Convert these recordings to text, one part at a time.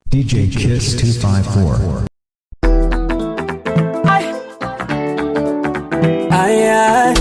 DJ Kiss 254. Aya,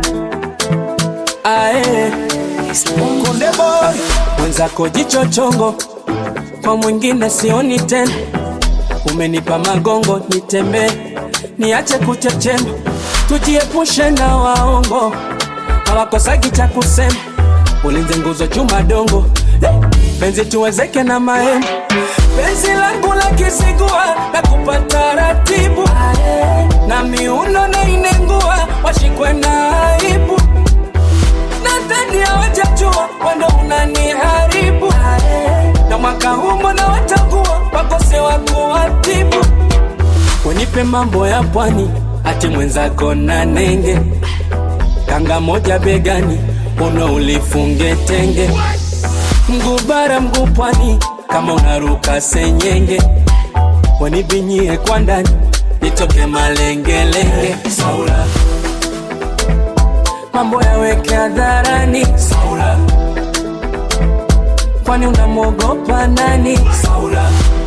ae, kunde boy mwenzako jicho chongo, kwa mwingine sioni tena. Umenipa magongo nitembee, niache kuchechema, tujiepushe na waongo, hawakosagi cha kusema. Ulinze nguzo chuma dongo, Eh, penzi tuwezeke na mahema, penzi langu la kisigua na kupata ratibu na miuno na inengua, washikwe na aibu nadhani hawajajua wando unaniharibu na mwaka huu mbona watakuwa wakose wa kuwatibu wenipe mambo ya pwani ati mwenzako na nenge kanga moja begani uno ulifunge tenge mguu bara mguu pwani kama unaruka senyenge wanibinyie kwa ndani nitoke malengelenge saula mambo yaweke hadharani Saula, kwani unamwogopa nani? Saula,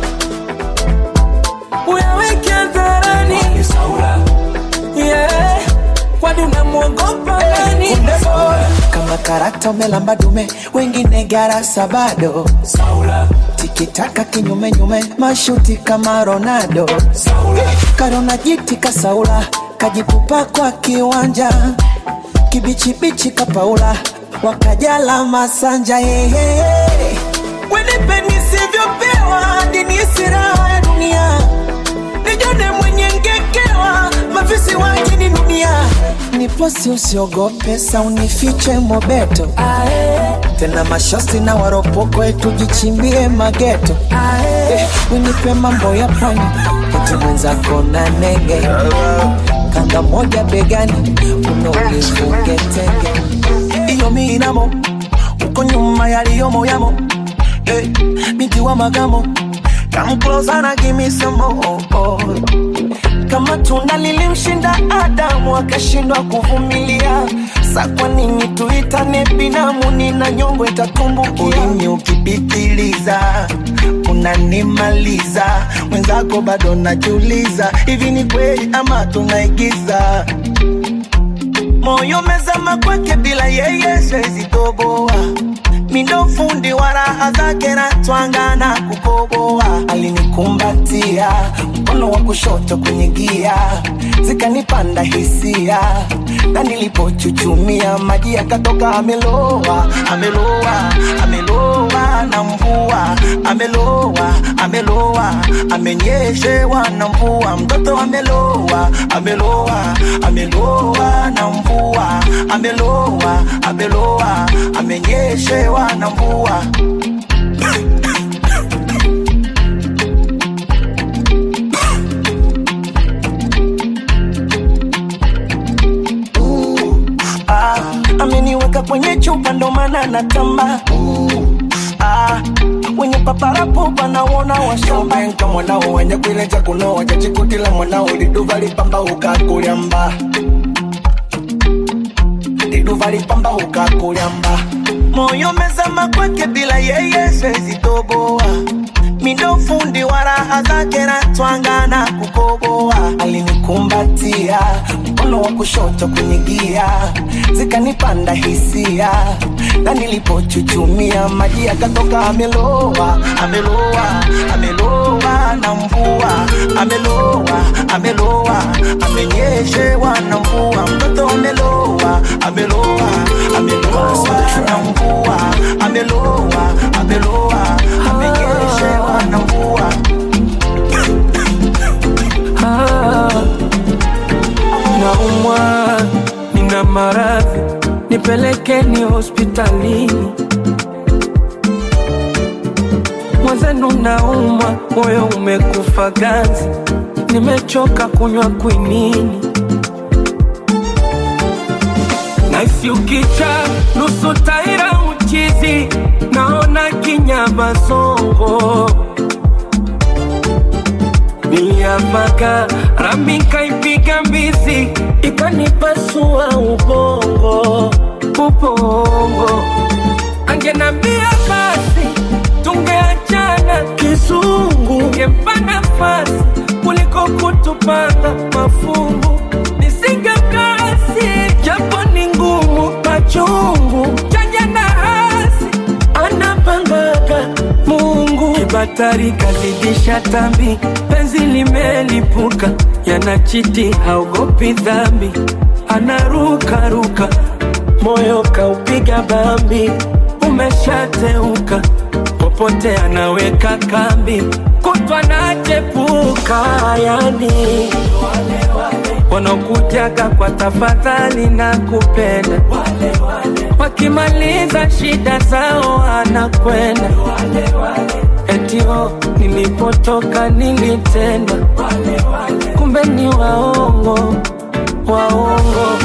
uyaweke hadharani Saula, yeah, kwani unamwogopa nani? Saula, kama karata umelamba dume wengine garasa bado Saula, tikitaka kinyume nyume mashuti kama ronaldo Saula, karona jiti kasaula kajitupa kwa kiwanja kibichibichi kapaula wakajala masanja hehehe wenipe nisivyopewa dini siraha ya dunia nijone mwenye ngekewa mafisi wajini dunia niposi usiogope saunifiche mobeto ae, tena mashosti na waropoko tujichimbie mageto eh, winipe mambo ya pwani kote mwenzako na nenge kanga moja begani unaolifunge tenge iyo minamo uko nyuma yaliyomo yamo eh, binti wa magamo Come closer na give me some more oh. Kama tunda lilimshinda Adamu akashindwa kuvumilia, sa kwa nini tuitane binamu? Nina nyongo itatumbukia. Ulimi ukipitiliza unanimaliza, mwenzako bado najiuliza, hivi ni kweli ama tunaigiza? moyo mezama kwake bila yeye siwezi toboa mindo fundi wa raha zake na twanga na kukoboa alinikumbatia mkono wa kushoto kwenye gia zikanipanda hisia na nilipochuchumia maji yakatoka ameloa ameloa ameloa na mvua ameloa ameloa amenyeshewa na mvua mtoto ameloa ameloa ameloa na mvua ameloa ameloa amenyeshewa na mvua ah, ameniweka kwenye chupa ndo maana natamba ah, wenye paparapo panaona washambenka mwanao wenye kwileja kunoa jachikutila mwanao liduva lipamba ukakulyamba liduva lipamba ukakulyamba moyo mezama kwake bila yeye siwezi toboa mindo fundi wa raha zake na twanga na kukoboa alinikumbatia mkono wa kushoto kwenye gia zikanipanda hisia na nilipochuchumia maji yakatoka ameloa ameloa ameloa na mvua ameloa ameloa amenyeshewa na mvua mtoto ameloa ameloa ameloa na mvua ameloa ameloa amenyeshewa na mvua naumwa, nina maradhi, nipelekeni hospitalini. Mwenzenu naumwa, moyo umekufa ganzi, nimechoka kunywa kwinini. Naisi ukicha nusu taira uchizi, naona kinyama songo niliamaka rami kaipiga mbizi ikanipasua ubongo ubongo angenambia basi tungeachana kizungu ningempa nafasi kuliko kutupanga mafungu nisingemkasi japo ni ngumu machungu chanya na hasi anapangaga mungu kibatari kazidisha tambi penzi limelipuka yanachiti haogopi dhambi anarukaruka moyo kaupiga bambi umeshateuka popote anaweka kambi kutwa nachepuka yani wanaokujaga kwa tafadhali na kupenda wakimaliza shida zao anakwenda etio nilipotoka nilitendwa kumbe ni waongo waongo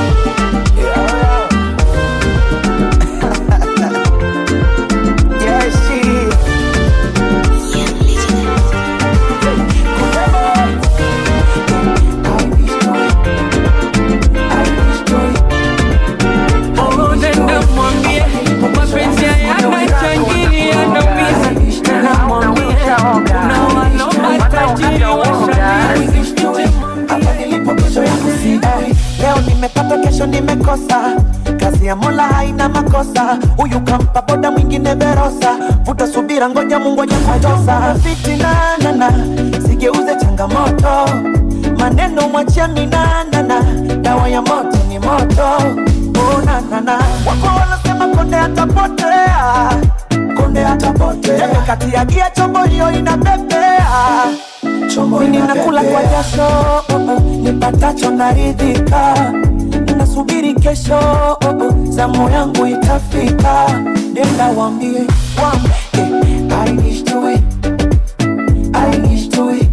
Yeah, she. Oh, nenda mwambie mapenzi hayana changili yanaumiza. Nenda mwambie kuna wanaomba tajiri washabiri. Hapa nilipo kesho yangu sijui. Leo nimepata kesho nimekosa kazi ya mola haina makosa huyu kampa boda mwingine verosa vuta subira ngoja mungu aje kutosa fitinanana sigeuze changamoto maneno mwachia minanana dawa ya moto ni moto unanana wako wanasema konde atapotea konde atapotea Jembe kati ya gia chombo hiyo inapepea Mimi nakula kwa jasho oh, oh, nipatacho naridhika nasubiri kesho oh, oh, zamu yangu itafika nenda wambie wambie I wish to it I wish to it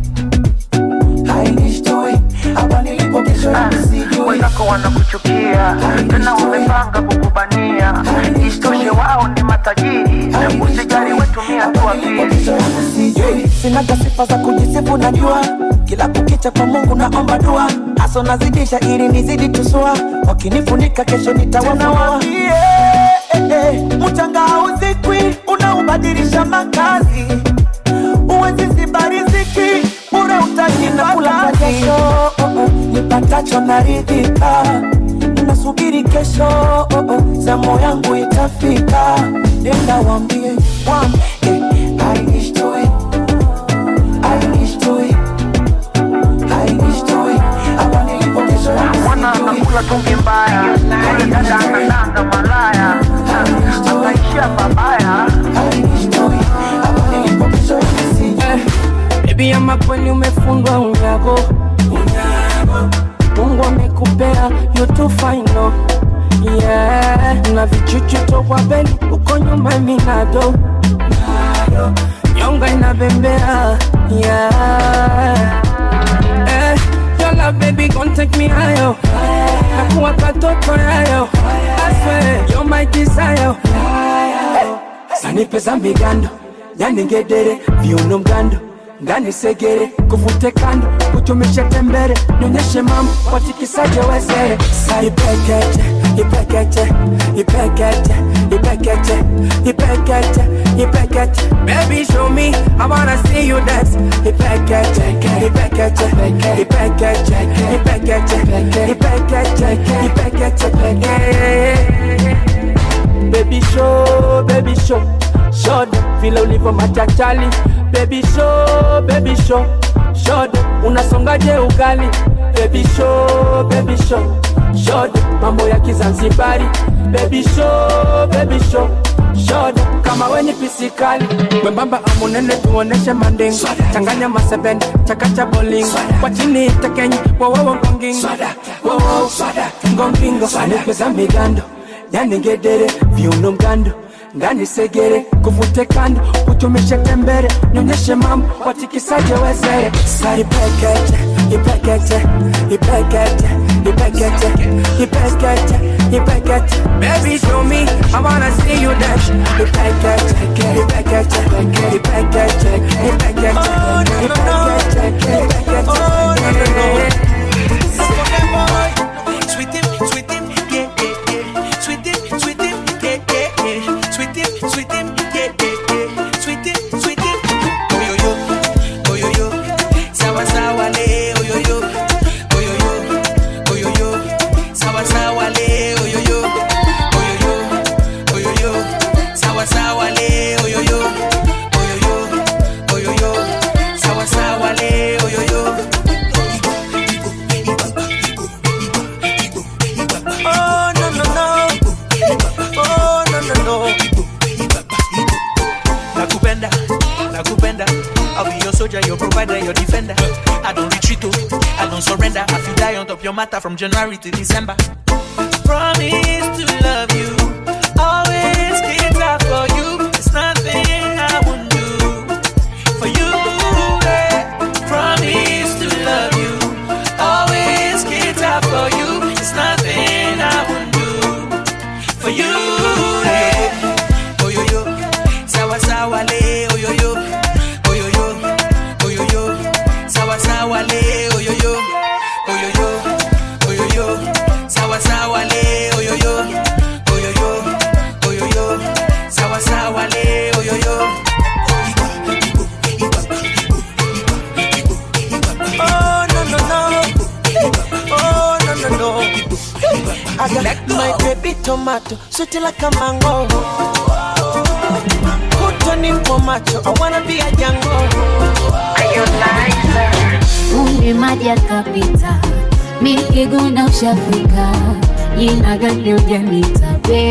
I wish to it hapa nilipo kesho yangu sijui wenzako wanakuchukia tena wamepanga kukubania isitoshe wao ni matajiri usijali wetumia tu akili Sijui, sinaga sifa za kujisifu najua kila kukicha kwa mungu naomba dua aso nazidisha ili nizidi tusua wakinifunika kesho nitawafunua eh, eh, mchanga hauzikwi unaubadilisha makazi uwezi ziba riziki bure utajinakula kwa jasho oh, oh, nipatacho naridhika nasubiri kesho oh, oh, zamu yangu itafika nenda wambie wambie I wish to it I wish to it I wish to it hapa nilipo kesho yangu mwana sijui. anakula tungi mbaya yule dada anadanga malaya akaishia babaya I wish to it hapa nilipo kesho yangu sijui. Eh, Baby ama kweli umefundwa unyago Mungu amekupea you too fine no Yeah, na vichuchu tokwa beli uko nyuma minado Nyonga inabembea Yeah Eh, your love baby gon' take me higher Nakuwa katoto yayo I swear you're my desire sanipe za migando yani ngedere viuno mgando ndani segere kuvute kando kutumishe tembere nyonyeshe mambo watikisaje wezere saipekete ipekete ipekete ipekete ipekete ipekete baby show me i wanna see you dance ipekete ipekete ipekete ipekete ipekete ipekete Baby show, baby show Shodo, vile ulivyo machachali Baby show, baby show Shodo, unasongaje ugali Baby show, baby show Shodo, mambo ya kizanzibari Baby show, baby show Shodo, kama we ni pisikali Wembamba amunene tuoneshe manding Changanya masebene, chakacha bowling Kwa chini tekenyi, wowowo ngongingo Wowowo, ngongingo Nipe za migando yani ngedere viuno mgando ndani segere kuvute kando utumishe tembere nyonyeshe mambo watikisaje wezere saipekete ipekete ipekete ipekete ipekete ipekete baby show me i wanna see you dance ipekete ipekete ipekete ipekete ipekete Sweet him, sweet him, yeah, yeah, yeah. Sweet him, sweet him, yeah, yeah, yeah. Sweet him, sweet him, yeah, yeah, yeah. Sweet him, sweet him. Oh yo yo, oh yo I'll be your soldier, your provider, your defender. I don't retreat, oh, I don't surrender. I feel die on top your matter from January to December. Promise to love you, always cater for you. It's nothing I won't do for you. eh. Promise to love you, always cater for you. It's nothing I won't do for you. eh. Oh yo yo, sawa sawa le, oh yo yo, oh yo yo, oh yo yo, sawa sawa le, oh yo yo, oh yo yo, oh yo yo, sawa sawa le, oh yo yo, oh yo yo, oh yo yo, sawa sawa le, oh yo yo. Oh no no no. Oh no no no. I got my baby tomato, sweet like a mango. Put on in for macho, I wanna be a Django. Umri maji yakapita, mikiguna ushafika, jina gani ujanita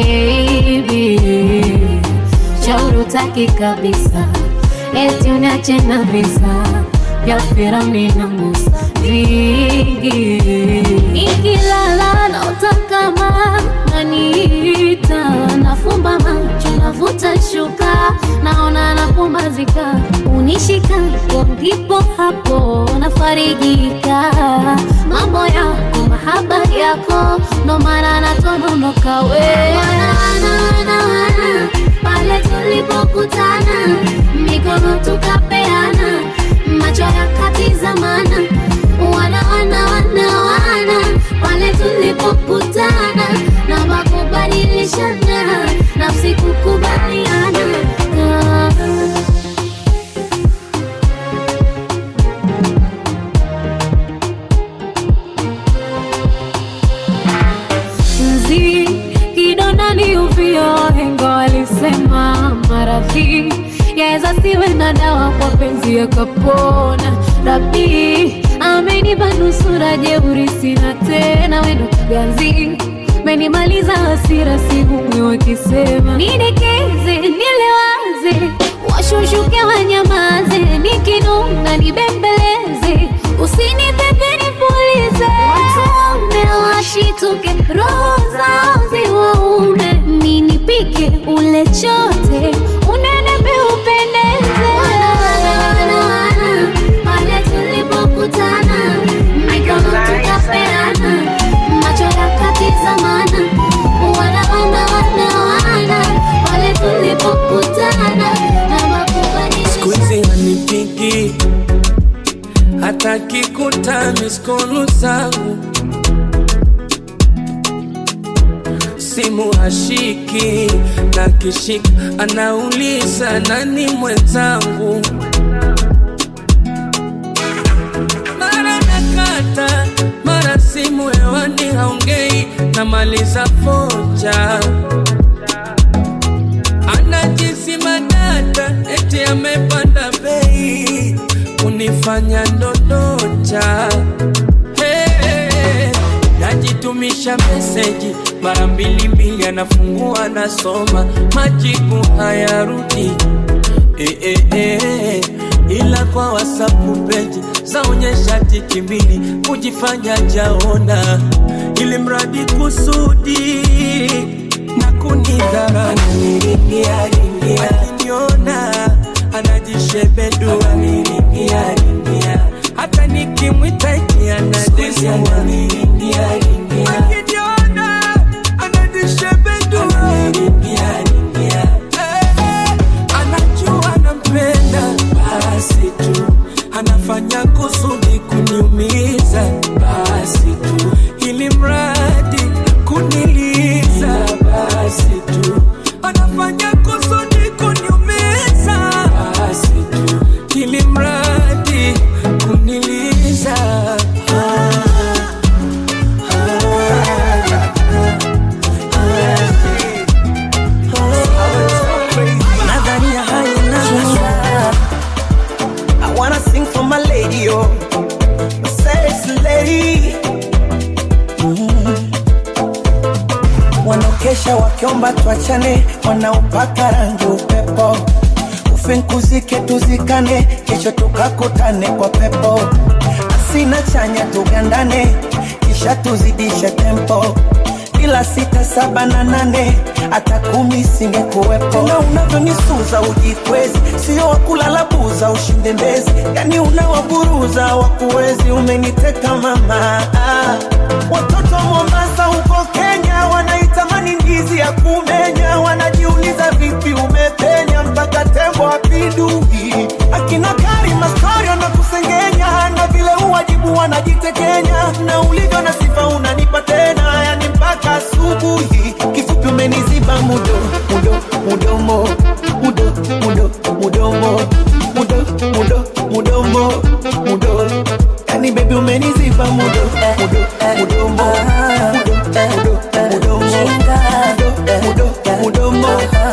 baby, shauri utaki kabisa, eti uniache na visa vya Firauni na Musa vingi, ikilala na utakama naniita, nafumba macho navuta shuka, naona napumbazika, unishikapo ndipo hapo nafarijika, mambo yako mahaba yako, ndo maana natononoka we wana, wana, wana, wana, pale tulipokutana mikono tukapeana macho yakatizamana wana wana wana wana pale tulipokutana na makubadilishana nafsi kukubaliana Ah. mzi kidonda ni uvio hengo walisema maradhi yaweza siwe na dawa kwa penzi yakapona rabi amenipa nusura jeuri sina tena wendo ganzi menimaliza hasira sihumwi wakisema nidekeze nilewaze washushuke wanyamaze nikinunga nibembeleze usinipepe nipulize watume washituke roho zao ziwaume ninipike ule chote unenepe upendeze Wana, wana, wana, wana, pale tulipokutana mikono tukapeana macho yakatizamana wana wana wana wana pale tulipokutana na makubalishi Siku hizi hanipigi hata kikuta miskolu zangu, simu hashiki na kishika, anauliza nani mwenzangu. Mara nakata, mara simu hewani haongei, namaliza foja anajisima data eti amepanda bei kunifanya ndondocha hey, najitumisha meseji mara mbili mbili anafungua nasoma majibu hayarudi eh, eh, eh, ila kwa wasapu peji zaonyesha tiki mbili kujifanya jaona ili mradi kusudi na kunidhara akiniona anajishebedu hata nikimwita eti anadesiwa akiniona anajishebedu Eh, anajua nampenda basi tu anafanya kusudi kuniumiza basi tu ili mradi kuniliza basi tu anafanya kusudi kuniumiza basi tu ili mradi kuniliza ah, Nadharia haina hasara. I wanna sing for my lady, oh, my sexy lady. Mm. Wanaokesha wakiomba tuachane, wanaopaka rangi upepo, tufe nkuzike tuzikane kesho tukakutane kwa pepo asina chanya tugandane kisha tuzidishe tempo ila sita saba na nane hata kumi singekuwepo na unavyonisuza ujikwezi sio wakulala buza ushinde mbezi yani unawaburuza wakuwezi umeniteka mama ah. watoto wa mombasa huko kenya wanaitamani ndizi ya kumenya wanajiuliza vipi umepenya mpaka tembo apindui akina karima storio na kusengenya na vile uwajibu wanajitekenya na ulivyo na sifa unanipa tena yani mpaka asubuhi kifupi umeniziba mudo mudo mudomo mudo mudo mudomo mudo mudo mudomo mudo yani bebi umeniziba mudo mudo mudomo mudo mudo mudomo mudo mudo mudomo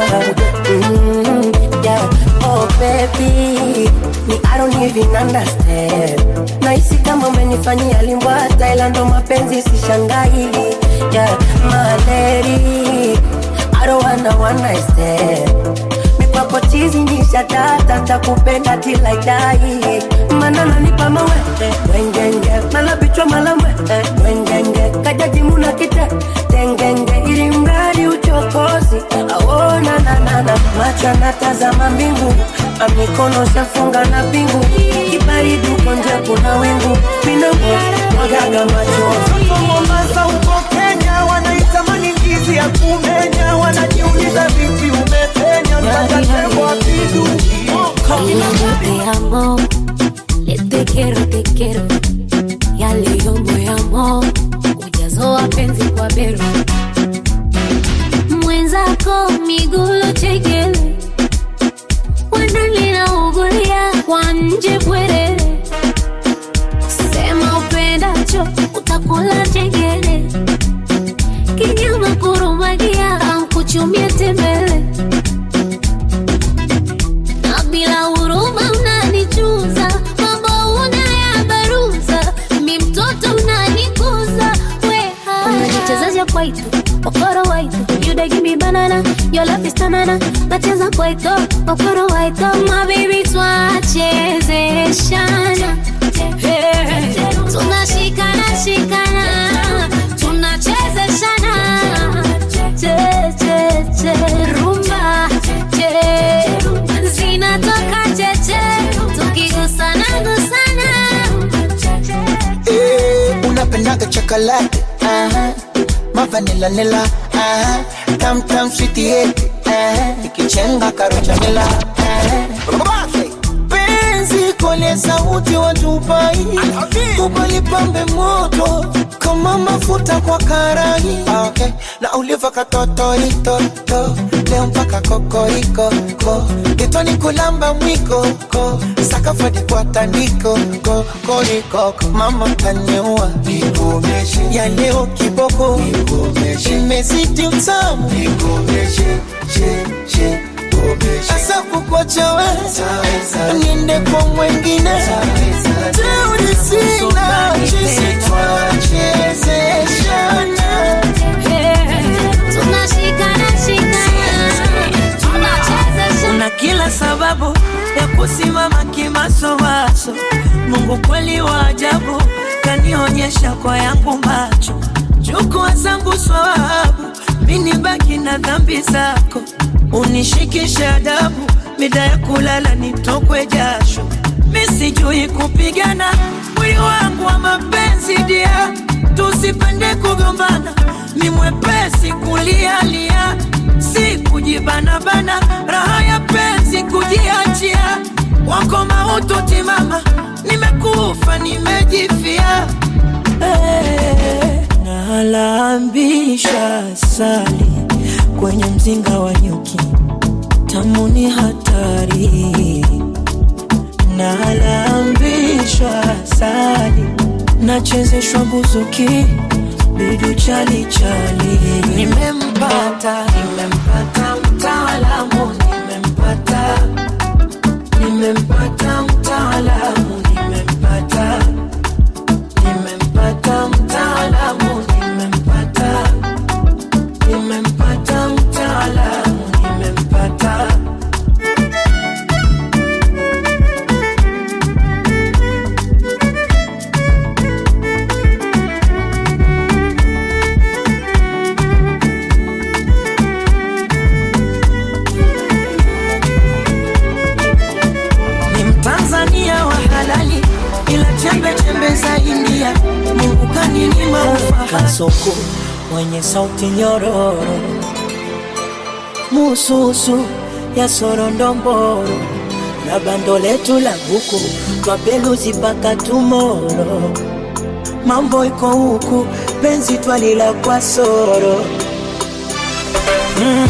Mm, yeah. Oh baby, me I don't even understand. Nahisi kama umenifanyia limbwata, ila ndo mapenzi sishangai. Yeah, my lady, I don't wanna one night stand. Mikwako chizi nisha data, takupenda till I die. Mana nanipa mawe, wengenge, mala bichwa mala mwe, wengenge, kajaji muna kite, tengenge, ili mradi uchokozi, aona na na na, macho anatazama mbingu, amikono shafunga na pingu, kibaridi uko nje kuna wingu, minamo mwagaga machozi. Watoto wa Mombasa huko Kenya wanaitamani ndizi ya kumenya, wanajiuliza vipi umepenya mpaka tembo apindui. Te amo, le te quiero, te quiero. Ya leo moyamo, ujazo wa penzi kwa bero. Mwenzako miguu chekele, wanalina ugulia kwa nje bwerere. Sema upendacho, utakula chengele. Kinyama kurumagia, ankuchumie tembele na bila huruma unanichuza, mambo unayabaruza, mi mtoto unanikuza, weha unanichezesha kwaito okoro waito you dey give me banana your love is tanana nacheza kwaito okoro waito my baby twachezeshana Hey, tunashikana shikana tunachezeshana che che che rumba che zinatoka cheche tukigusana gusana Eh, unapendaga chocolate aha mavanila nila aha tam tam sweetie yeti aha ikichenga karocha nila aha penzi kole sauti wa Dubai ubalipambe moto kama mafuta kwa karai Ah, okay. na uliva katotoitoto leo mpaka kokoriko ko kitoni kulamba mwiko ko sakafadi kwa tandiko ko koriko mama kaniua ya leo kiboko imezidi utamu asa kukwachawe niende kwa mwengine teuri sina chisi twachezeshana tunashikana shikana tunachezeshana una kila sababu ya kusimama kimasomaso. Mungu kweli wa ajabu, kanionyesha kwa yangu macho. Chukua zangu swawabu, mini baki na dhambi zako, unishikishe adabu, mida ya kulala nitokwe jasho. Mi sijui kupigana, mwili wangu wa mapenzi dia, tusipende kugombana, mi mwepesi kulialia si kujibanabana, raha ya penzi kujiachia, wako mautu timama, nimekufa nimejifia. Hey, nalambisha sali kwenye mzinga wa nyuki, tamu ni hatari. Nalambishwa sali, nachezeshwa buzuki, bidu chali chali. Nimempata, nimempata mtaalamu, nimempata, nimempata mtaalamu, nimempata, nimempata mtaalamu, nimempata, nimempata mtaalamu, nimempata. kasuku mwenye sauti nyororo mususu ya sorondomboro na bando letu la buku twapeluzi mpaka tumoro mambo iko huku penzi twalila kwa soro mm,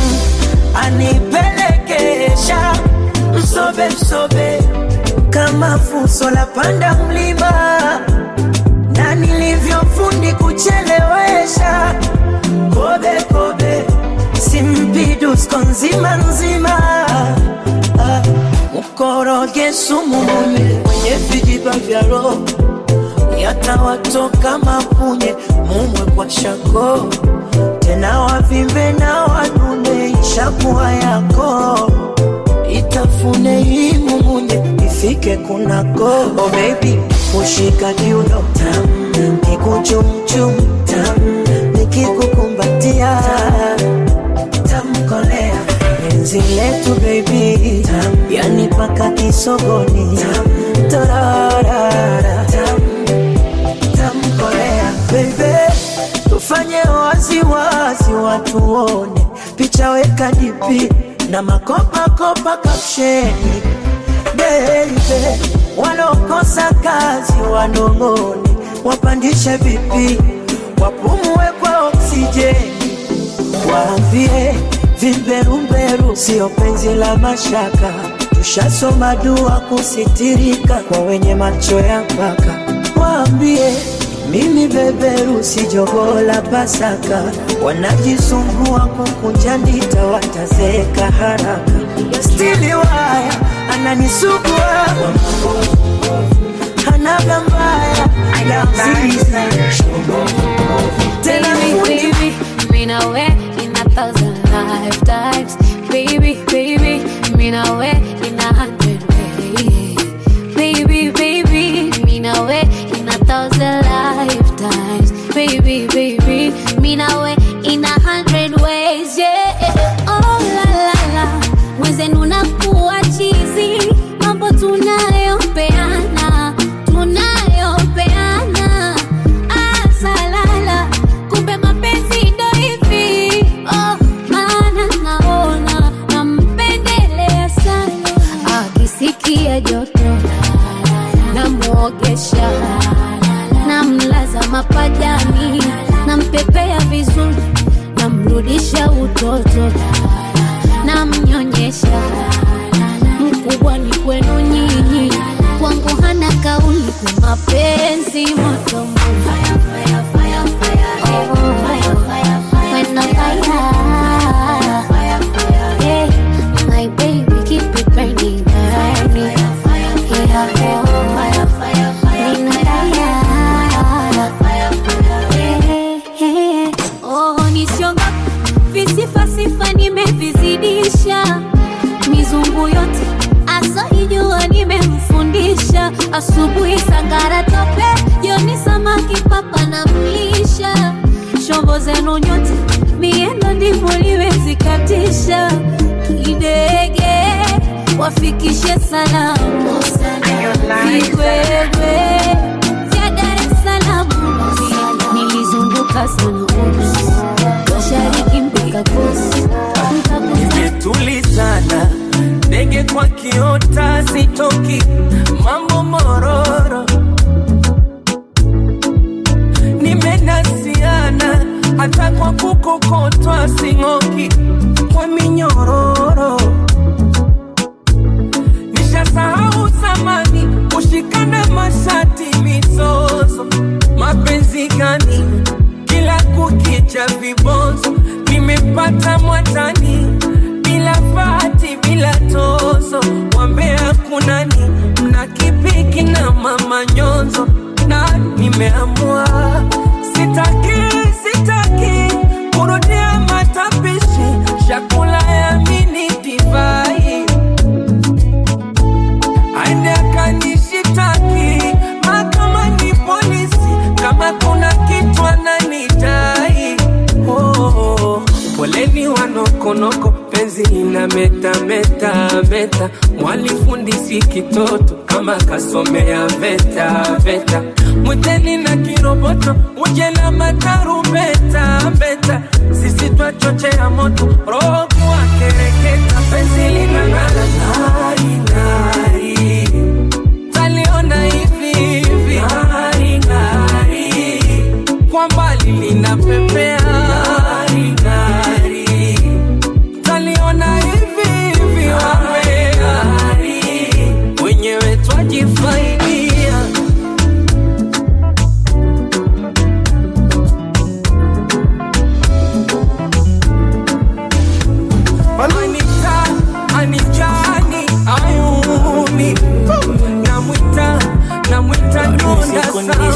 anipelekesha msobe msobe kama fuso la panda mlima na nilivyofundi kuchelewesha kobe kobe simpidusko nzima nzima ah, mkoroge sumu munye mwenye vijiba vya roho yatawatoka mapunye mumwe kwa shako tena wavimbe na wanune ishakuwa yako itafune hii mumunye ifike kunako oh baby ushika kiuno tam nikuchumchum tam nikikukumbatia tamkolea penzi letu baby tam yani paka kisogoni tam torarara tam tamkolea baby tufanye waziwazi watuone picha weka dipi na makopakopa kapsheni beibe walokosa kazi wanong'one wapandishe vipi wapumue kwa oksijeni waambie vimberumberu sio penzi la mashaka tushasoma dua kusitirika kwa wenye macho ya mpaka waambie mimi beberu si jogoo la Pasaka, wanajisumbua kukunja ndita, watazeeka haraka. Stili waya ananisugua hanaga mbaya ya mzizi tena Baby, baby, mean I way in a thousand lifetimes. Baby, baby, mean I way in a hundred ways. Baby, baby, mean I way in a thousand lifetimes. Baby, baby, mean I way in a hundred ways. Yeah. Oh la la la, mwenzenu nakuwa chizi, mambo tunayopeana, tunayopeana. Ah, salala, kumbe mapenzi ndo hivi. Oh, maana naona nampendelea sana, akisikia joto namwogesha, namlaza mapajani, nampepea vizuri, namrudisha utoto, namnyonyesha. Mkubwa ni kwenu nyinyi, kwangu hana kauli, kwa mapenzi moto moto. When the fire, yeah, my baby keep it burning, burning. Yeah, oh, nisionga visifasifa nimevizidisha mizungu yote asoijua nimemfundisha asubuhi sangara tope jioni samaki papa na mlisha shombo zenu nyote miendo ndivyo liwezikatisha kidege wafikishe salamu vigwegwe vya Dar es Salaam nilizunguka sana mashariki mpaka kusi Nimetulizana ndege kwa kiota sitoki mambo mororo nimenasiana hata kwa kukokotwa sing'oki kwa minyororo nishasahau zamani kushikana mashati mizozo mapenzi gani kila kukicha vibonzo nimepata mwatani bila fati bila tozo wambea kunani mna kipiki na mama nyonzo na nimeamua sitaki sitaki kurudia matapishi chakula ya mini divai aende akanishitaki mahakamani polisi kama kuna kitu ananidai oh, poleni wanokonoko penzi ina ana meta meta meta, mwalifundisi kitoto kama kasomea veta veta, mwiteni na kiroboto uje na matarumbeta beta, sisi twachochea moto roho kuwa kereketa, penzi linang'ara ng'ari ng'ari, taliona hivi hivi ng'ari ng'ari, kwa mbali linapepea ng'ari ng'ari, taliona hivi hivi ng'ari, wenyewe twajifaidia Anita, Anijani, Ayuni Namwita, namwita Nonda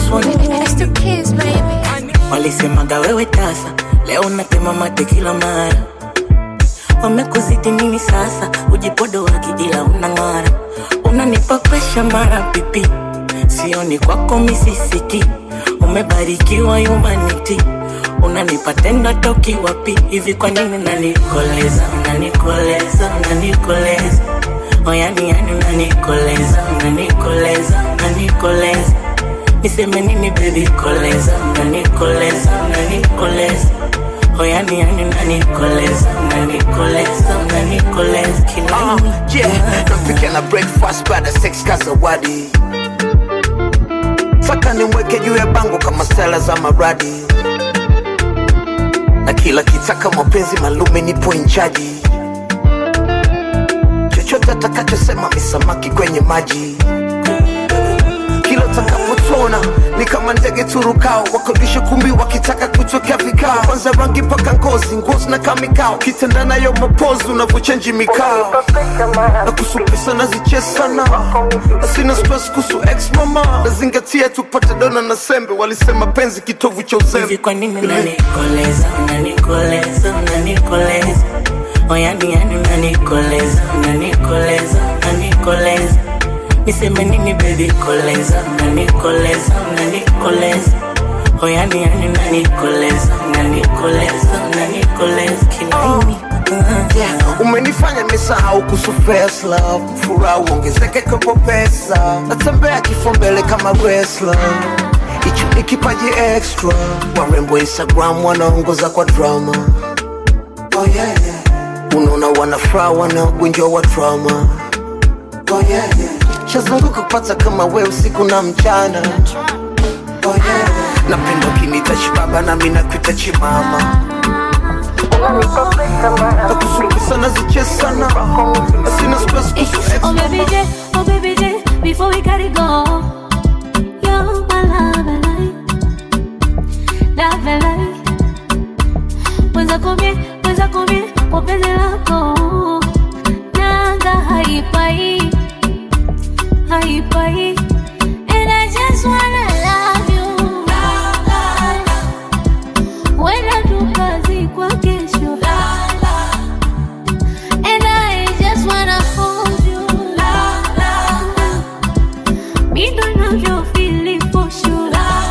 walisemaga wewe tasa leo natema mate kila mara wamekuzidi nini sasa ujipodo wakijila unang'ara unanipa presha mara pipi sioni kwako misisiti umebarikiwa humanity unanipa tendo toki wapi hivi kwa nini unanikoleza unanikoleza unanikoleza oyani yani unanikoleza unanikoleza unanikoleza niseme nini baby koleza unanikoleza unanikoleza oyani yani unanikoleza unanikoleza unanikoleza kila Uh, yeah, napiga na breakfast baada ya sex kazawadi saka nimweke juu ya bango kama stela za maradi na kila kitaka mapenzi malume nipo inchaji chochote atakachosema misamaki kwenye maji kila utakapotona ni kama ndege turukao wakodisha kumbi wakitaka kutokea vikao kwanza rangi paka ngozi ngozi na kamikao kitenda nayo mapozi unavyochenji mikao na kusupisa nazichesana na sina stress kuhusu ex mama nazingatia tupate dona na sembe walisema penzi kitovu cha uzembe kwa nini unanikoleza unanikoleza unanikoleza oyani yani unanikoleza unanikoleza unanikoleza niseme nini baby koleza unanikoleza unanikoleza oyani yani unanikoleza unanikoleza unanikoleza kilaini Yeah, umenifanya nimesahau kuhusu first love furaha uongezeke kwa pesa natembea kifo mbele kama wrestler hicho ni kipaji extra warembo instagram wanaongoza kwa drama oh, yeah, yeah. unaona wanafuraha wanaogonjwa wa drama oh, yeah, yeah. shazunguka kupata kama we usiku na mchana oh, yeah, yeah. napenda ukinita chibaba nami nakuita chimama nakusukisa nazichesana asina stress kuhusu ex Oh baby J, oh baby J, before we gotta go, you're my love and light, love and light. Mwenza kumie, mwenza kumie, kwa penzi lako, nanga haipai, haipai. And I just wanna love you. Wenda tukazikwa kesho. And I just wanna hold you. Me don't know your feeling for sure.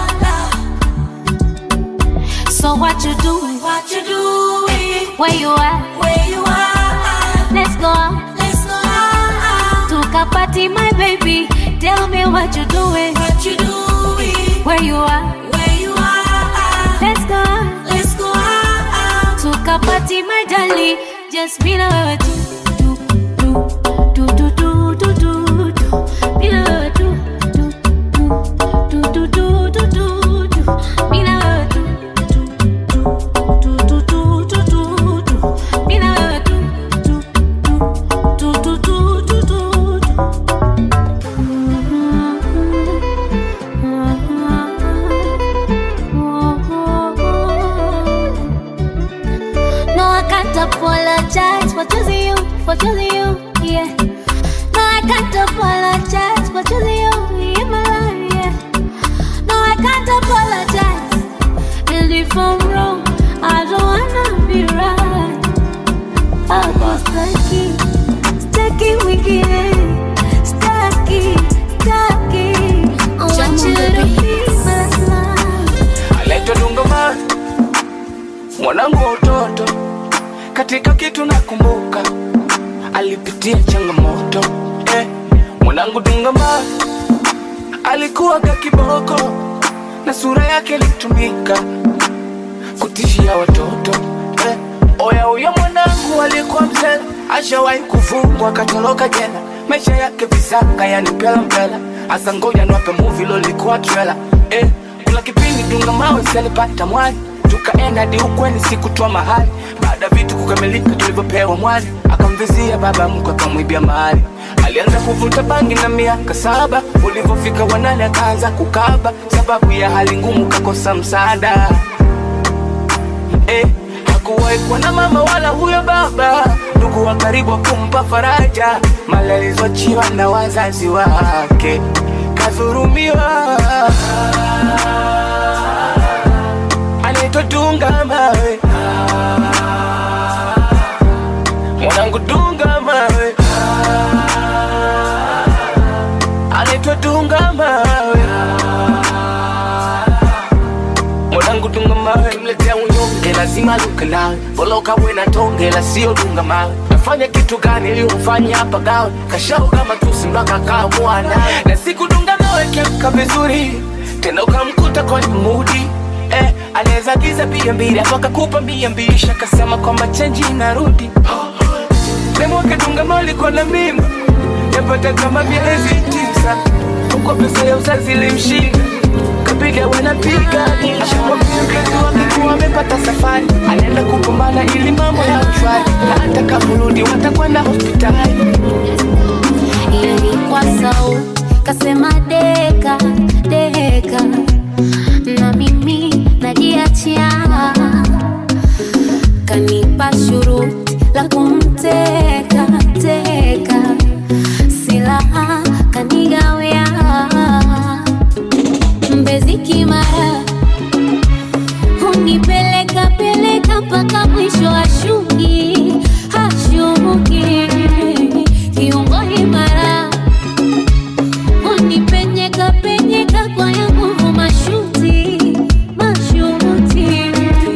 So what you doing? What you doing? Where you at? Where you at? Let's go out. Let's go out. To party, my baby. Tell me what you doing? What you doing? Where you at? Where you at? Let's go out. Let's go out. To party, my darling. Just be the way to do do do do do do. Be the way to do do do do do do do. Be the way to do do do do do do. Be the way to do do do do do do. No, I can't apologize for choosing you, for choosing you, yeah. No, I can't apologize for choosing you in my life, yeah. No, I can't apologize. And if I'm wrong, I don't wanna be right. I was stucky, stucky wicked, stucky, stucky. I want you to be my love. anaitwa Dungaman, mwanangu wa utoto, katika kitu nakumbuka alipitia changamoto eh, mwanangu dungama alikuwa ka kiboko na sura yake ilitumika kutishia watoto eh, oya huyo mwanangu alikuwa mzela ashawahi kufungwa akatoroka jela maisha yake visanga yani mpela mpela hasa ngoja niwape muvi lolikuwa trela eh, kuna kipindi dunga mawe salipata mwali tukaenda hadi ukweni sikutoa mahali baada ya vitu kukamilika tulivyopewa mwali akamvizia baba mkwe akamwibia mahali alianza kuvuta bangi na miaka saba ulivyofika wanane akaanza kukaba sababu ya hali ngumu kakosa msaada eh, hakuwahi kuwa na mama wala huyo baba ndugu wa karibu wa kumpa faraja mali alizoachiwa na wazazi wake kadhurumiwa anaitwa dunga mawe mwanangu dunga mawe anaitwa dunga mawe mwanangu dunga mawe kimletea unyonge lazima luke nawe boloka we na tonge la sio dunga mawe nafanya kitu gani ili umfanye hapa gawe kashau kama tusi mpaka kaamua naye na siku dunga mawe kemka vizuri tena ukamkuta kwenye mudi eh, anaweza giza bia mbili hapo akakupa mia mbili shakasema kwamba chenji inarudi nemwake dunga mawe alikuwa na mimba yapata kama miezi tisa huko pesa ya uzazi ilimshinda kapiga wanapiga ashamwambia mkazi wake kuwa amepata safari anaenda kupambana ili mambo ya ushwari na hata kamurudi watakwenda hospitali ilikuwa sau kasema deka deka na mimi najiachia kanipa shuruti la kumteka teka silaha kanigawia mbezi kimara hunipeleka peleka mpaka mwisho ashuki hashuki kiungo imara unipenyeka penyeka kwa ya nguvu mashuti mashuti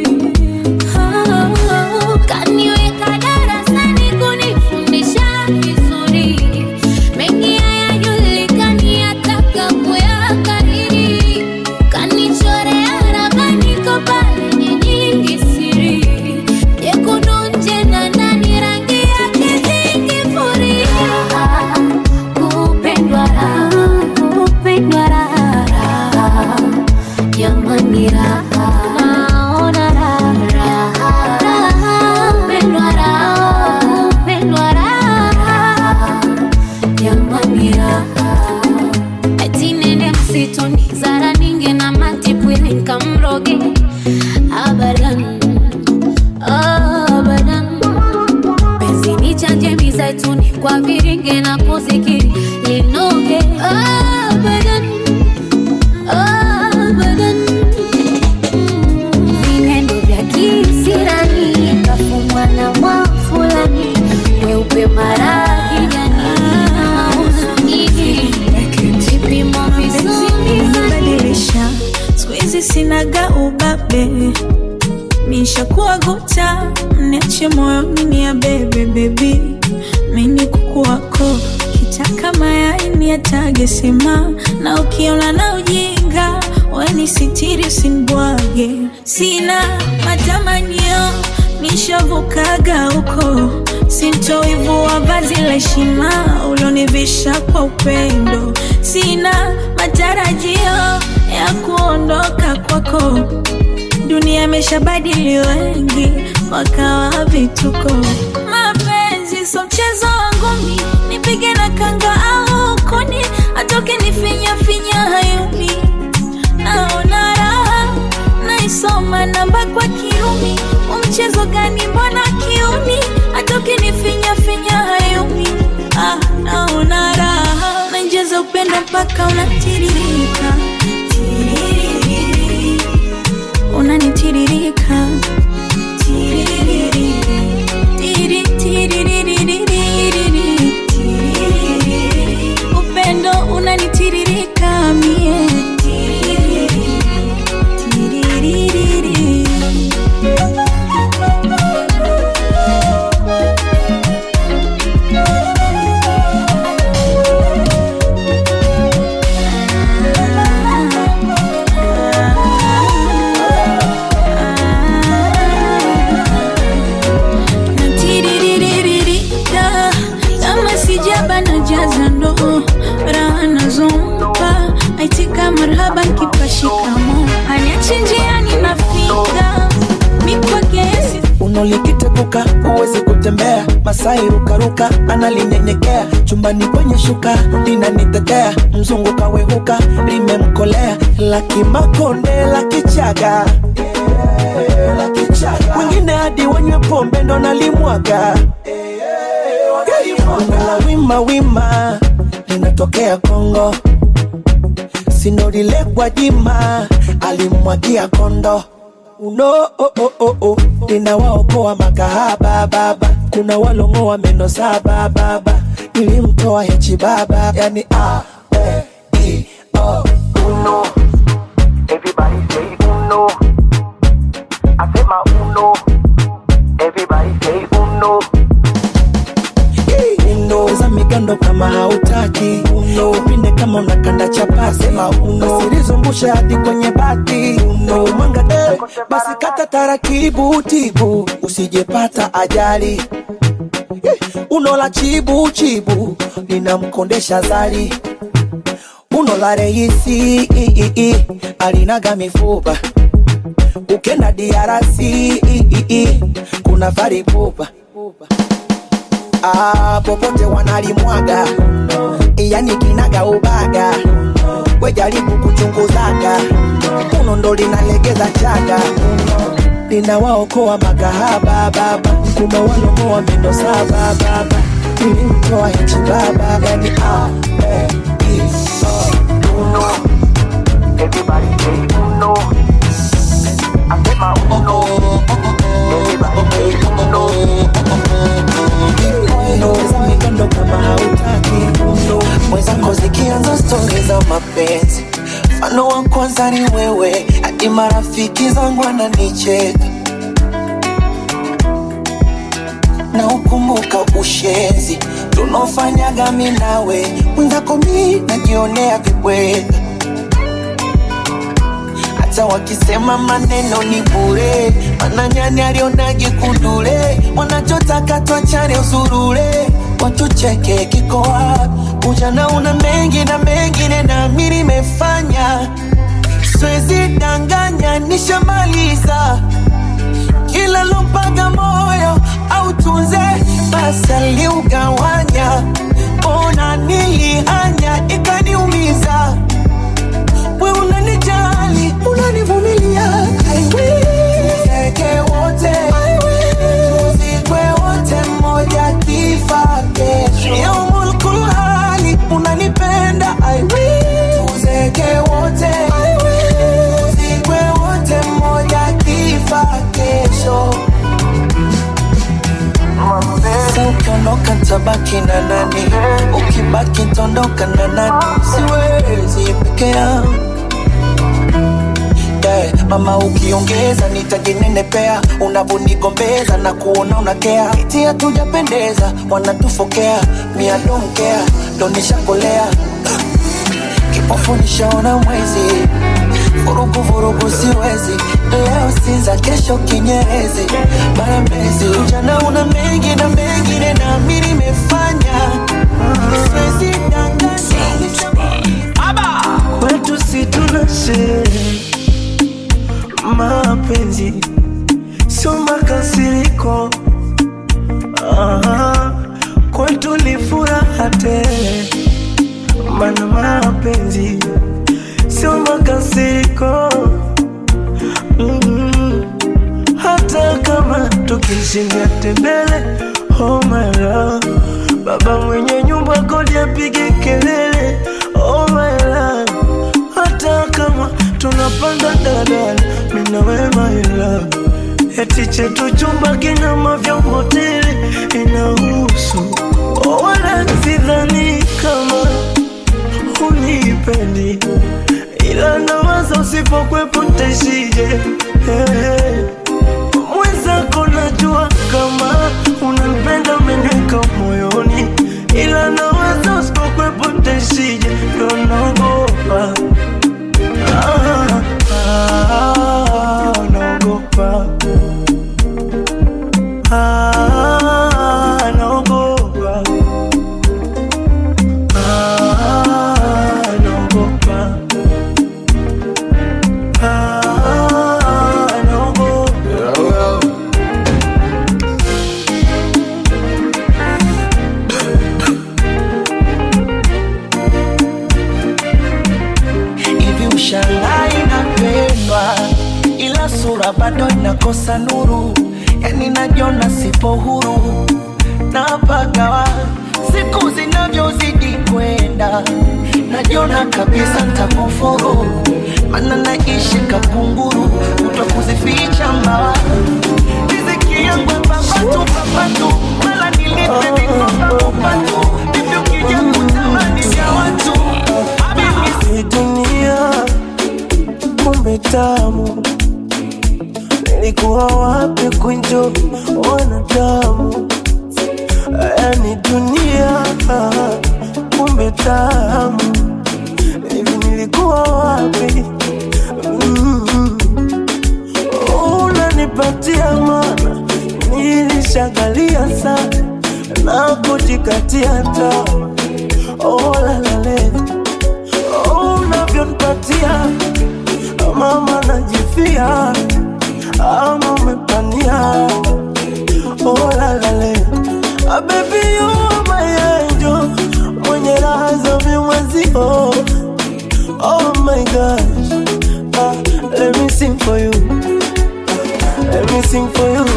Oh, kaniweka darasani kunifundisha vizuri mengi hayajulikani ataka kuyakariri kanichorea ramani kopale nyingi siri jekundu nje na ndani rangi yake zingifuria kupendwa raha kupendwa raha jamani raha naona raha raha kupendwa raha kupendwa raha jamani raha eti nende msituni zara ninge na matipwili nkamroge abadan abadan penzi ni chanje mizaituni kwa viringe na kuzikiri linoge abadan abadan vinendo vya kisirani kafumwa na mwafulani weupe mara kijani vipimo vizuri badilisha siku hizi sinaga ubabe mishakuwa guta mniache moyoni ni ya bebe bebi mini kuku wako kitaka mayai ni atage sema na ukiona na ujinga weni sitiri usinibwage sina matamanio nishavukaga huko sintoivua vazi la heshima ulionivisha kwa upendo sina matarajio ya kuondoka kwako dunia imeshabadili wengi wakawa vituko mapenzi so mchezo wangu mi nipige na kanga au kuni atoke nifinya finya hayuni naona raha naisoma namba kwa kiumi umchezo gani mbona kiuni atoke nifinya finya hayuni ah, naona raha nainjeza upendo mpaka unatiririka Tiririri. unanitiririka Tiririri. Tiri, tiririririri. Tiririri. upendo unanitiririka mie Tiririri. Tiririri. marhaba nkipashikamo haniachi njiani nafika mikwake yesi unolikiteguka huwezi kutembea masai rukaruka analinyenyekea chumbani kwenye shuka linanitetea mzungu kawehuka limemkolea lakimakonde la kichaga wengine hadi wanywe pombe ndo nalimwaga la wima wima linatokea kongo sinorilekwa jima alimwagia kondo uno oh, oh, oh, oh. linawaokoa makahaba baba kuna walongoa meno saba baba nilimtoa hechi baba yani a e, i, o. uno. Everybody say uno. Asema uno. Everybody say uno. uno za migando kama hautaki uno upinde kama unakanda chapasi sema uno usilizungusha hadi kwenye bati uno mwanga de basi kata taratibu tibu usijepata ajali Eh, uno la chibu chibu linamkondesha zali uno la reisi i, i, i, alinaga mifupa ukenda diarasi i, i, i, kuna faripupa ah, popote wanalimwaga yani kinaga ubaga wejaribu kuchunguzaga uno ndo linalegeza chaga linawaokoa makahaba baba kuna walomoa mendo saba baba nilimtoa hichi baba yani ah, eh, i, oh. Uno. Everybody say uno. Asema uno. Everybody say uno. Unaweza migando kama hautaki uno mwenzako zikianza stori za mapenzi mfano wa kwanza ni wewe hadi marafiki zangu ananicheka na ukumbuka ushenzi tunaofanyaga mi nawe mwenzako mi najionea vibweka hata wakisema maneno ni bure mananyani alionage kundule wanachotaka twachane usurule watucheke kikoa ujana una mengi na mengine nami nimefanya swezi danganya nishamaliza kila lompaga moyo au tunze basi aliugawanya ona nilihanya ikaniumiza we unanijali unanivumilia I will. Tuzeke wote tuzikwe wote mmoja kifa kesho yaumul kulhali unanipenda I will. tuzeke wote tuzikwe wote mmoja kifa kesho Sa ukiondoka tabaki na nani ukibaki tondoka na nani siwezi peke yangu yeah. mama ukiongeza nitajinenepea unavonigombeza na kuona unakea iti hatujapendeza wanatufokea miadonkea ndo nishakolea kipofu nishaona mwezi vurugu vurugu siwezi leo sinza kesho kinyerezi mara mezi ujana una mengi na mengine nami nimefanya siwezi danganya kwetu si tuna sherehe mapenzi sio makasiriko Aha, kwetu ni furaha tele mana mapenzi sio makasiriko mm hata kama tukishindia tembele oh my love baba mwenye nyumba kodi apige kelele oh my love hata kama tunapanda dadala minawe my love eti chetu chumba kina mavyombo tele inahusu oh, wala sidhani kama unipendi ila nawaza usipokwepo ntaishije hey. mwenzako najua kama unanipenda umeniweka moyoni ila nawaza usipokwepo ntaishije ndo naogopa ah, ah, naogopa ah, naogopa ah, naogopa Nashangaa inapendwa, ila sura bado inakosa nuru, yani najiona sipo huru napagawa siku zinavyozidi kwenda, najiona kabisa ntakufuru, mana naishi kakunguru, kuto kuzificha mbawa riziki yangu papatu papatu, mala nilipe vikoba upatu, vipi ukija kutamani vya watu Hii dunia kumbe tamu, nilikuwa wapi kunjo wanadamu? Yani dunia kumbe tamu, hivi nilikuwa wapi? Mm. Unanipatia mana, nilishagalia sana na kujikatia tamaa. Oh, la la la. Oh, unavyonipatia mama najifia ama umepania oh, la, la, la. Ah, baby you are my angel mwenye raha za vimwezio oh my gosh ah, let me sing for you let me sing for you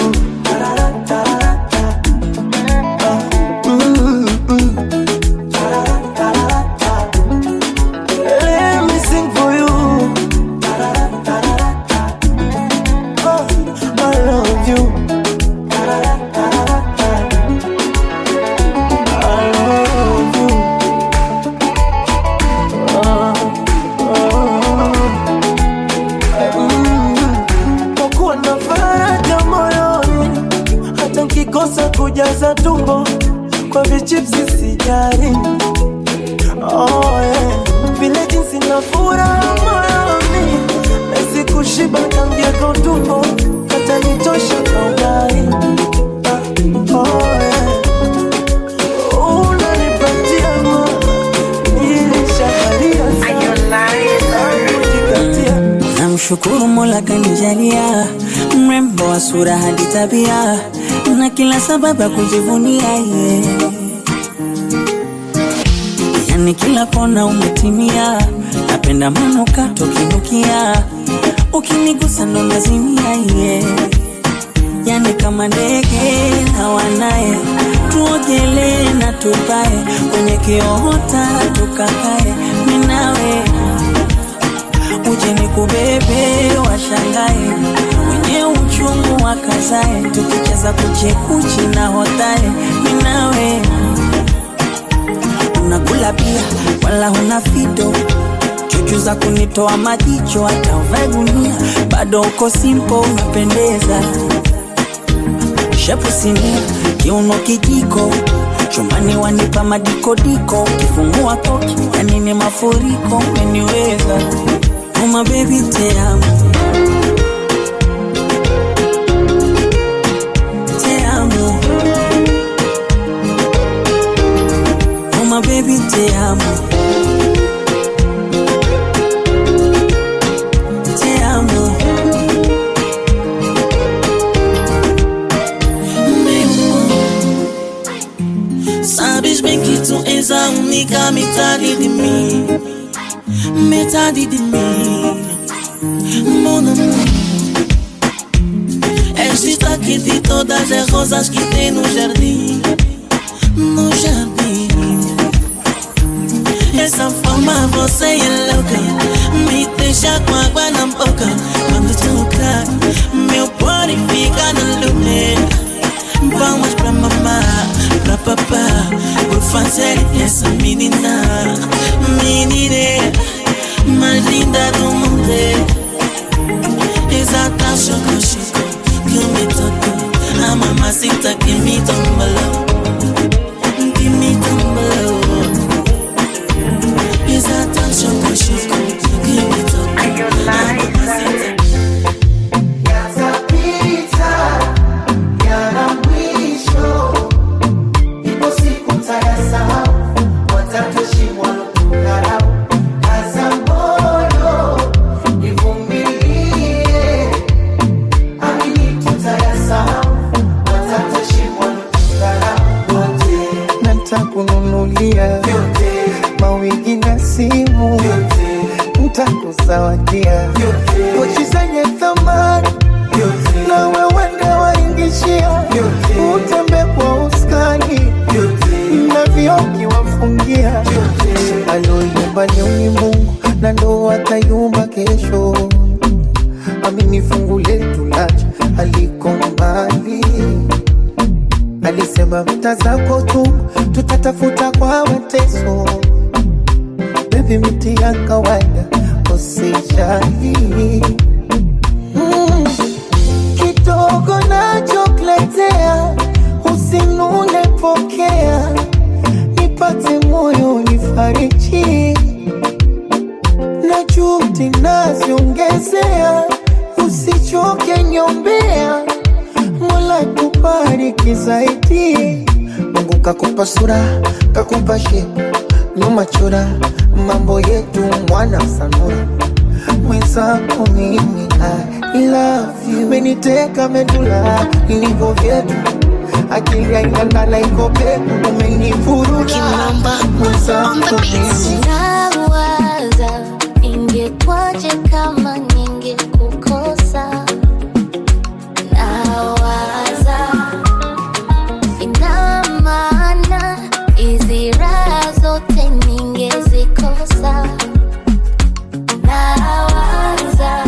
Ah, mm, mm. Let me sing for you. Oh, I love you. I love you. Oh, oh. Mm. Kwa kuwa na faraja moyoni, hata nkikosa kujaza tumbo kwa vichipsi sijari Oh, yeah. Vile jinsi na furaha moyoni Nahisi kushiba tangia kwa utumbo Kata nitosha kwa ugai Ah, oh, yeah. Unanipatia mama Nilishakalia sana Kujikatia Namshukuru Mola kanijalia mrembo wa sura hadi tabia na kila sababu ya kujivunia yeah. Yani kila kona umetimia, napenda manukato kinukia, ukinigusa ndo nazimia yeah. Yani kama ndege hawanaye, tuogelee na tupae kwenye kiota tukakae, minawe uje nikubebe washangae wenye uchungu wakazae tukicheza kuchekuchi na hotae minawe unakula pia wala huna fito chuchu za kunitoa majicho hata uvae gunia bado uko simpo unapendeza shepu sinia kiuno kijiko chumbani wanipa madikodiko kifungua koki yani ni mafuriko umeniweza uma bebi te amo te amo uma bebi te amo te amo Sabes bem que tu és a única metade de mim Metade de mim Mon amour És destaque de todas as rosas que tem no jardim No jardim Essa forma você é louca Me deixa com água na boca Quando toca Meu body fica no lugar Vamos pra mamá, pra papá Por fazer essa menina Menina mais linda do mundo Exata choco chico que me tocou A mamacita que me tombalou Que me tombalou Exata choco chico que me tocou A mamacita Yatapita, yana mwisho, ipo siku tayasahau, watatoshimwa kudharau. Kaza moyo, ivumilie, amini tutayasahau, watatoshimwa kudharau. nitakuzawadia pochi zenye thamani na wewe ndo waingishia utembe kwa uskani na vioki wafungia aloyumba ni Mungu na ndo atayumba kesho amini fungu letu lacha aliko mbali alisema vita zako tu tutatafuta kwa mateso bebi miti ya kawaida usijali mm. kidogo nachokuletea usinune pokea nipate moyo nifariji na juhudi naziongezea usichoke nyombea mola kubariki zaidi mungu kakupa sura kakupa shepu nyuma chora mambo yetu mwana sanura mwenzako mimi I love you meniteka medula ilivyo vyetu akili aingangana iko peku umenivuruga mwenzako mimi Nawaza ingekwaje kama ningekukosa. Nawaza ina maana hizi raha zote ningezikosa. Nawaza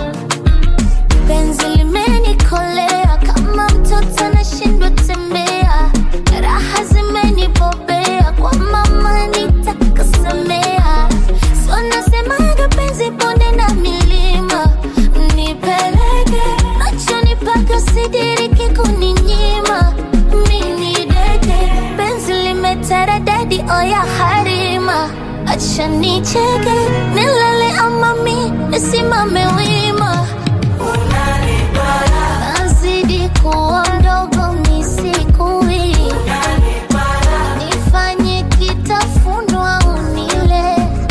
penzi limenikolea kama mtoto anashindwa tembea, raha zimenibobea kwa mama nitakasemea. So nasemaga penzi bonde na milima, nipeleke machoni paka sidiriki kuninyima. Mini deke penzi limeteredadi oya harima, acha nicheke nilale ama mi nisimame wima nazidi kuwa mdogo misikui nifanye kitafunwa unile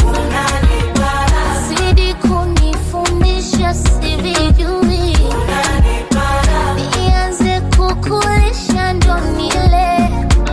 zidi kunifundisha sivijui nianze kukulisha ndo nile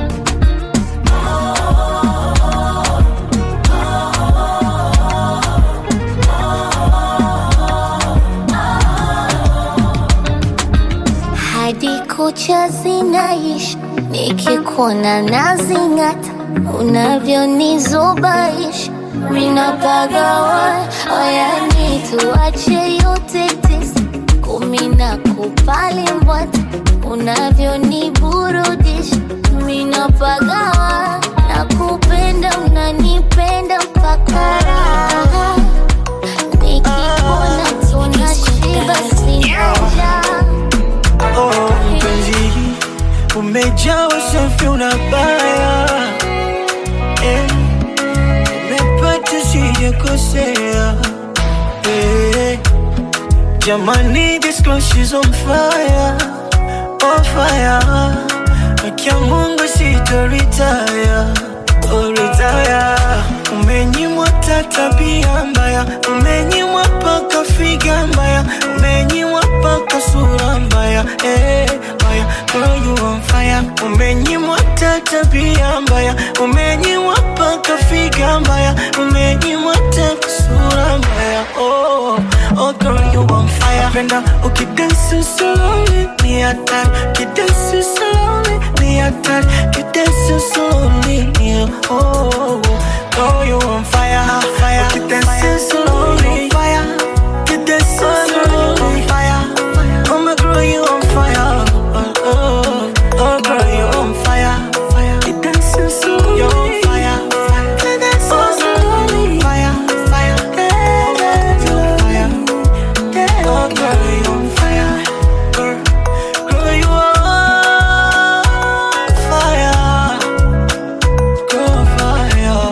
hadi kucha zinaishi nikikuona nazing'ata unavyonizubaisha minapagawa oyani tuache yote tisa kumi na kupali mbwata unavyoniburudisha minapagawa na kupenda unanipenda mpaka raha nikikuona tunashiba sinaja Oh, mpenzi umejaa usafi unabaya eh, umepata sijakosea eh, jamani this girl she's on fire on fire akia Mungu sitoritaya oh, retire umenyimwa ta tabia mbaya umenyimwa paka figa mbaya umenyimwa paka sura mbaya eh, mbaya girl you on fire umenyimwa ta tabia mbaya umenyimwa paka figa mbaya umenyimwa ta sura mbaya oh, oh girl you on fire penda ukidansi slowly ni hatari ukidansi slowly ni hatari ukidansi slowly ni oh girl you on fire fire ukidansi slowly fire ukidansi slowly fire oh my girl you on fire oh, oh, oh girl you on fire fire ukidansi slowly you on fire ukidansi slowly fire fire you on fire Oh, girl, you on fire. Girl, girl, you on fire. Girl, fire.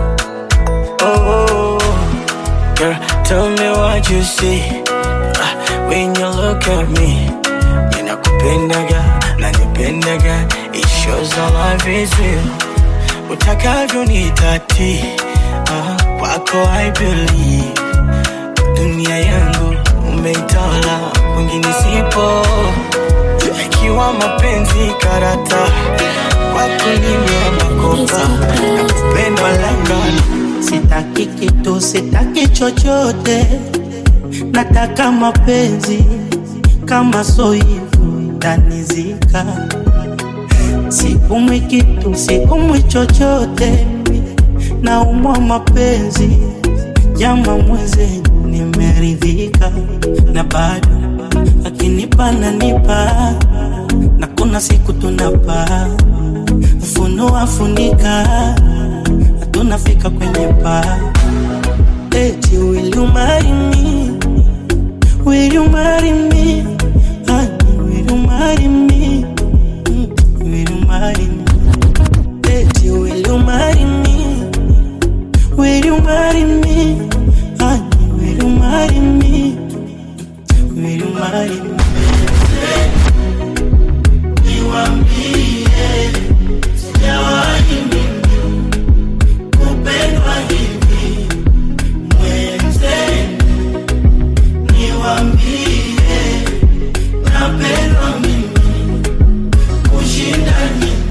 Oh, girl, tell me what you see Ah, when you look at me. Ninakupendaga, nanipendaga. It shows our love is real. Utakavyo nitati, ah, kwako I believe dunia yangu umeitawala, mwingine sipo. Ikiwa mapenzi karata, kwako nimeamakopa, nakupenda langana sitaki kitu sitaki sitaki chochote, nataka mapenzi kama so hivyo tanizika. Siumwi kitu, siumwi chochote, naumwa mapenzi jama mwenzenu, nimeridhika na bado akinipa nanipa, na kuna siku tunapa ufunua funika, tunafika kwenye paa eti will you marry me? Will you marry me? Honey, will you marry me? Mm, Will you marry me? Eti will you marry me? Will you marry me? Honey, will you marry me? Will you marry me? Niwaambie, sijawahi mimi kupendwa hivi mwenzenu. Niwaambie, napendwa mimi kushinda ninyi.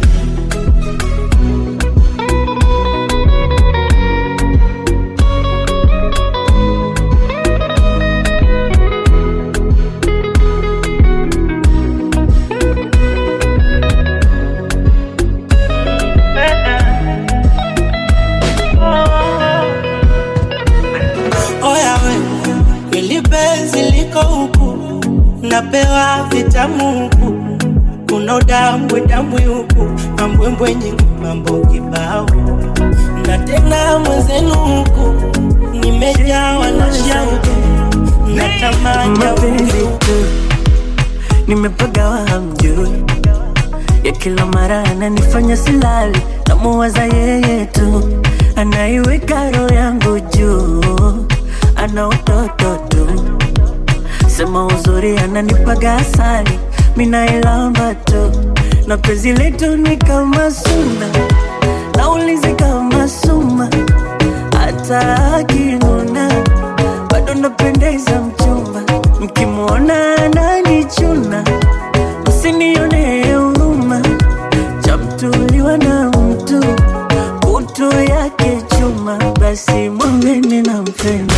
Oya we, kweli penzi liko huku, napewa vitamu huku, kuna udambwe dambwe huku, mambwembwe nyingi, mambo kibao, na tena mwenzenu huku, nimejawa na shauku, natamani mapenzi tu nimepagawa hamjui ya kila mara ananifanya silali namuwaza yeye tu anaiweka roho yangu juu ana utoto tu sema uzuri ananipaga asali minailamba tu na penzi letu ni kama suna naulizi kama suma hata akinuna bado napendeza mchumba mkimwona ananichuna msinione huruma chamtuliwa na mtu kutu yake chuma basi mwambeni nampenda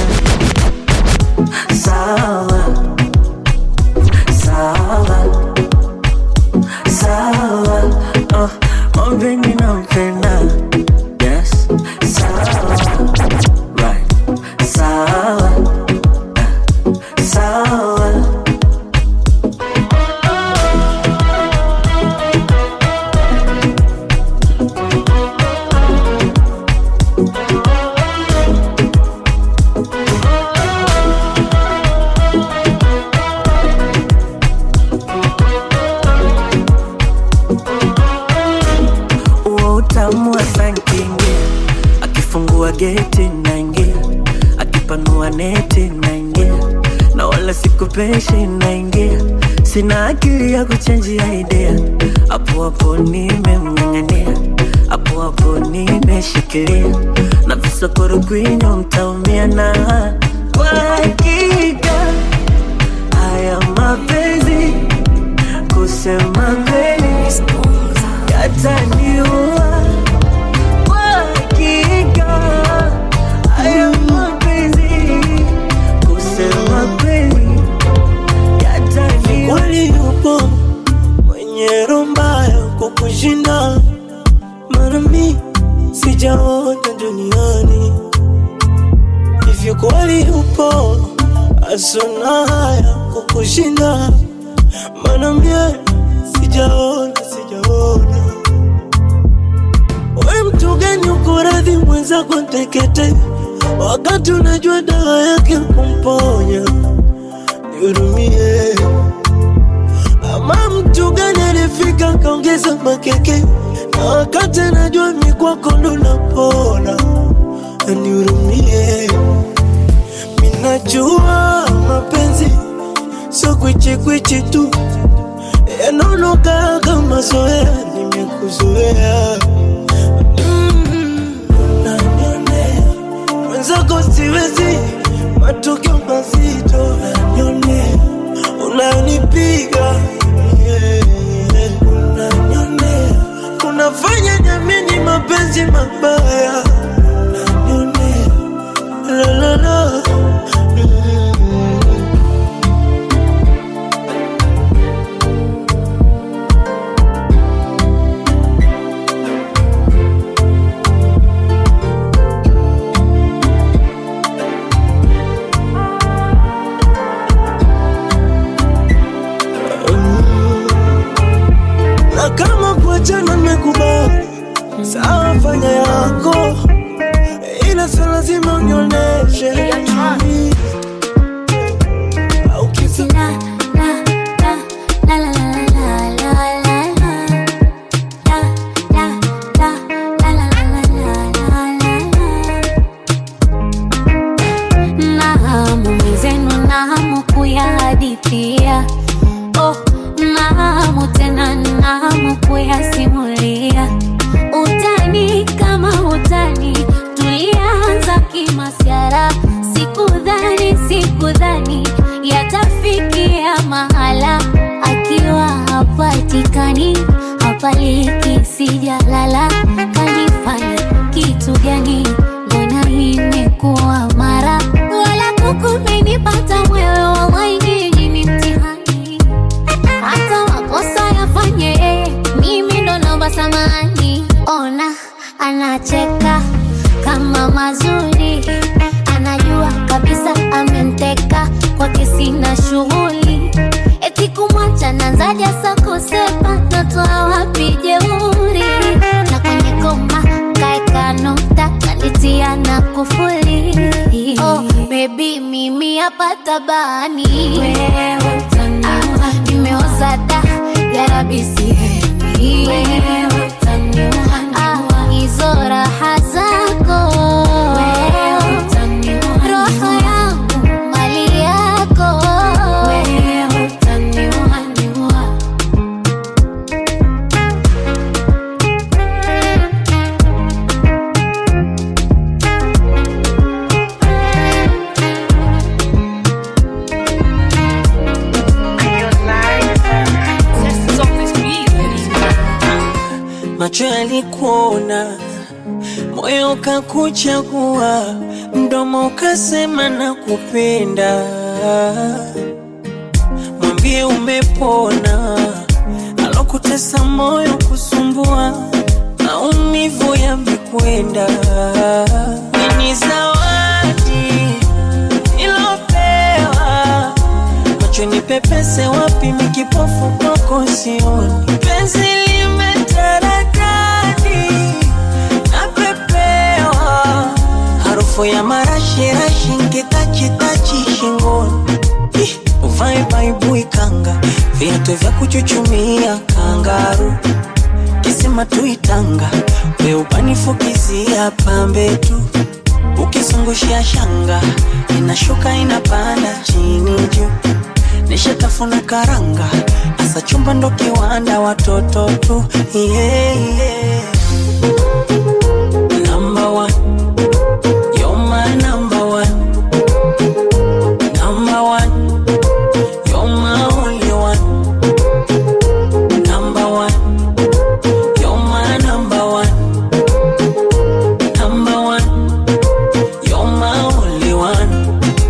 sawa sawa sawa oh, mwambeni nampenda yes sawa right sawa sawa huo utamu wa sankingia akifungua geti naingia akipanua neti naingia na wala sikupeshi naingia sina akili ya kuchenjia idea hapo hapo nimemng'ang'ania hapo hapo nimeshikilia na visokoro kwinyo mtaumia na kwa hakika haya mapenzi kusema kweli yataniua kwa hakika haya mapenzi kusema kweli yataniua kweli yupo mwenye roho mbaya kukushinda, mara mi sijaona duniani hivyo. Kweli yupo asona haya kukushinda, maana mie sijaona, sijaona. We mtu gani uko radhi mwenzako tekete, wakati unajua dawa yake kumponya? Nihurumie. Ama mtu gani alifika kaongeza makeke, na wakati anajua mi kwako ndo napona? Nihurumie. Minajua mapenzi sio kwichikwichi tu, yanaonoka kama zoea, nimekuzoea Mm, unanionea mwenzako siwezi, matokeo mazito unanionea, unanipiga yeah, unanionea, unafanya jamini mapenzi mabaya unanionea, la la la mimi hapa tabani wewe utaniua nimeoza da yarabi sihemi wewe utaniua hizo raha zako wewe utaniua roho yangu mali yako wewe utaniua niua macho yalikuona, moyo ukakuchagua, mdomo ukasema na kupenda. Mwambie umepona, alokutesa moyo kusumbua, maumivu yamekwenda. Ni zawadi ilopewa macho ni pepese wapi mikipofu kwako sioni penzi limetaradadi napepewa harufu ya marashirashi nkitachitachi shingoni Ih, uvae baibui kanga viatu vya kuchuchumia kangaru kisima tuitanga weupanifukizia pambe tu ukizungushia shanga inashuka inapanda chini juu nishatafuna karanga asa chumba ndo kiwanda watoto tu yeah, yeah. Number one. You're my number one. Number one. You're my only one. Number one. You're my number one. Number one. You're my only one.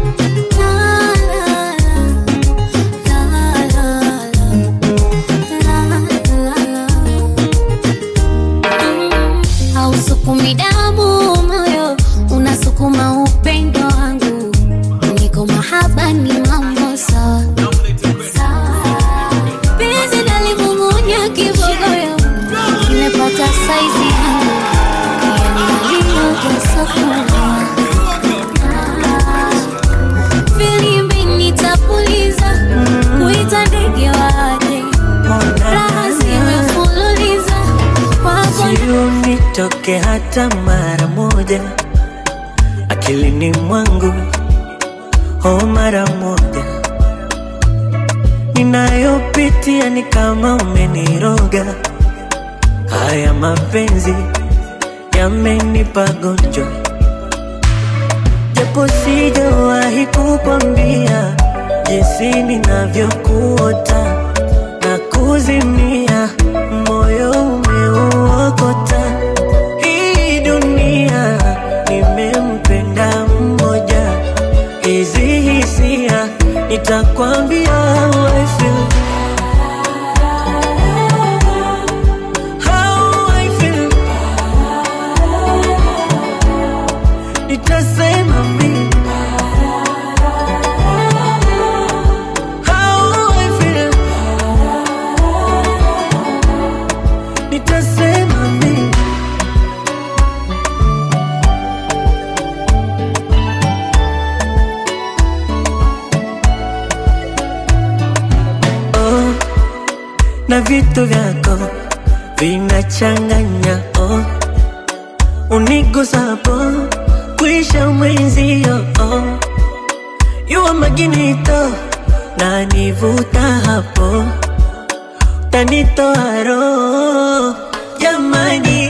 hausukumi damu moyo unasukuma upendo wangu niko mahaba ni mambo sawa penzi nalimung'unya kibogoyo nimepata saizi yangu yanaliyogesakua filimbi nitapuliza kuita ndege waje raha zimefululiza kwako nitoke hata mara moja akilini mwangu oh mara moja ninayopitia ni kama umeniroga haya mapenzi yamenipa gonjwa japo sijawahi kukwambia jinsi ninavyokuota na kuzimia moyo umeuokota hii dunia nimempenda mmoja hizi hisia nitakwambia how I feel. How I feel. Nitasema mimi How I feel. Nitasema mimi oh, na vitu vyako vinachanganya oh, unigusapo kuisha mwenzio oh, yuwa maginito na nivuta hapo tanitoa roho jamani,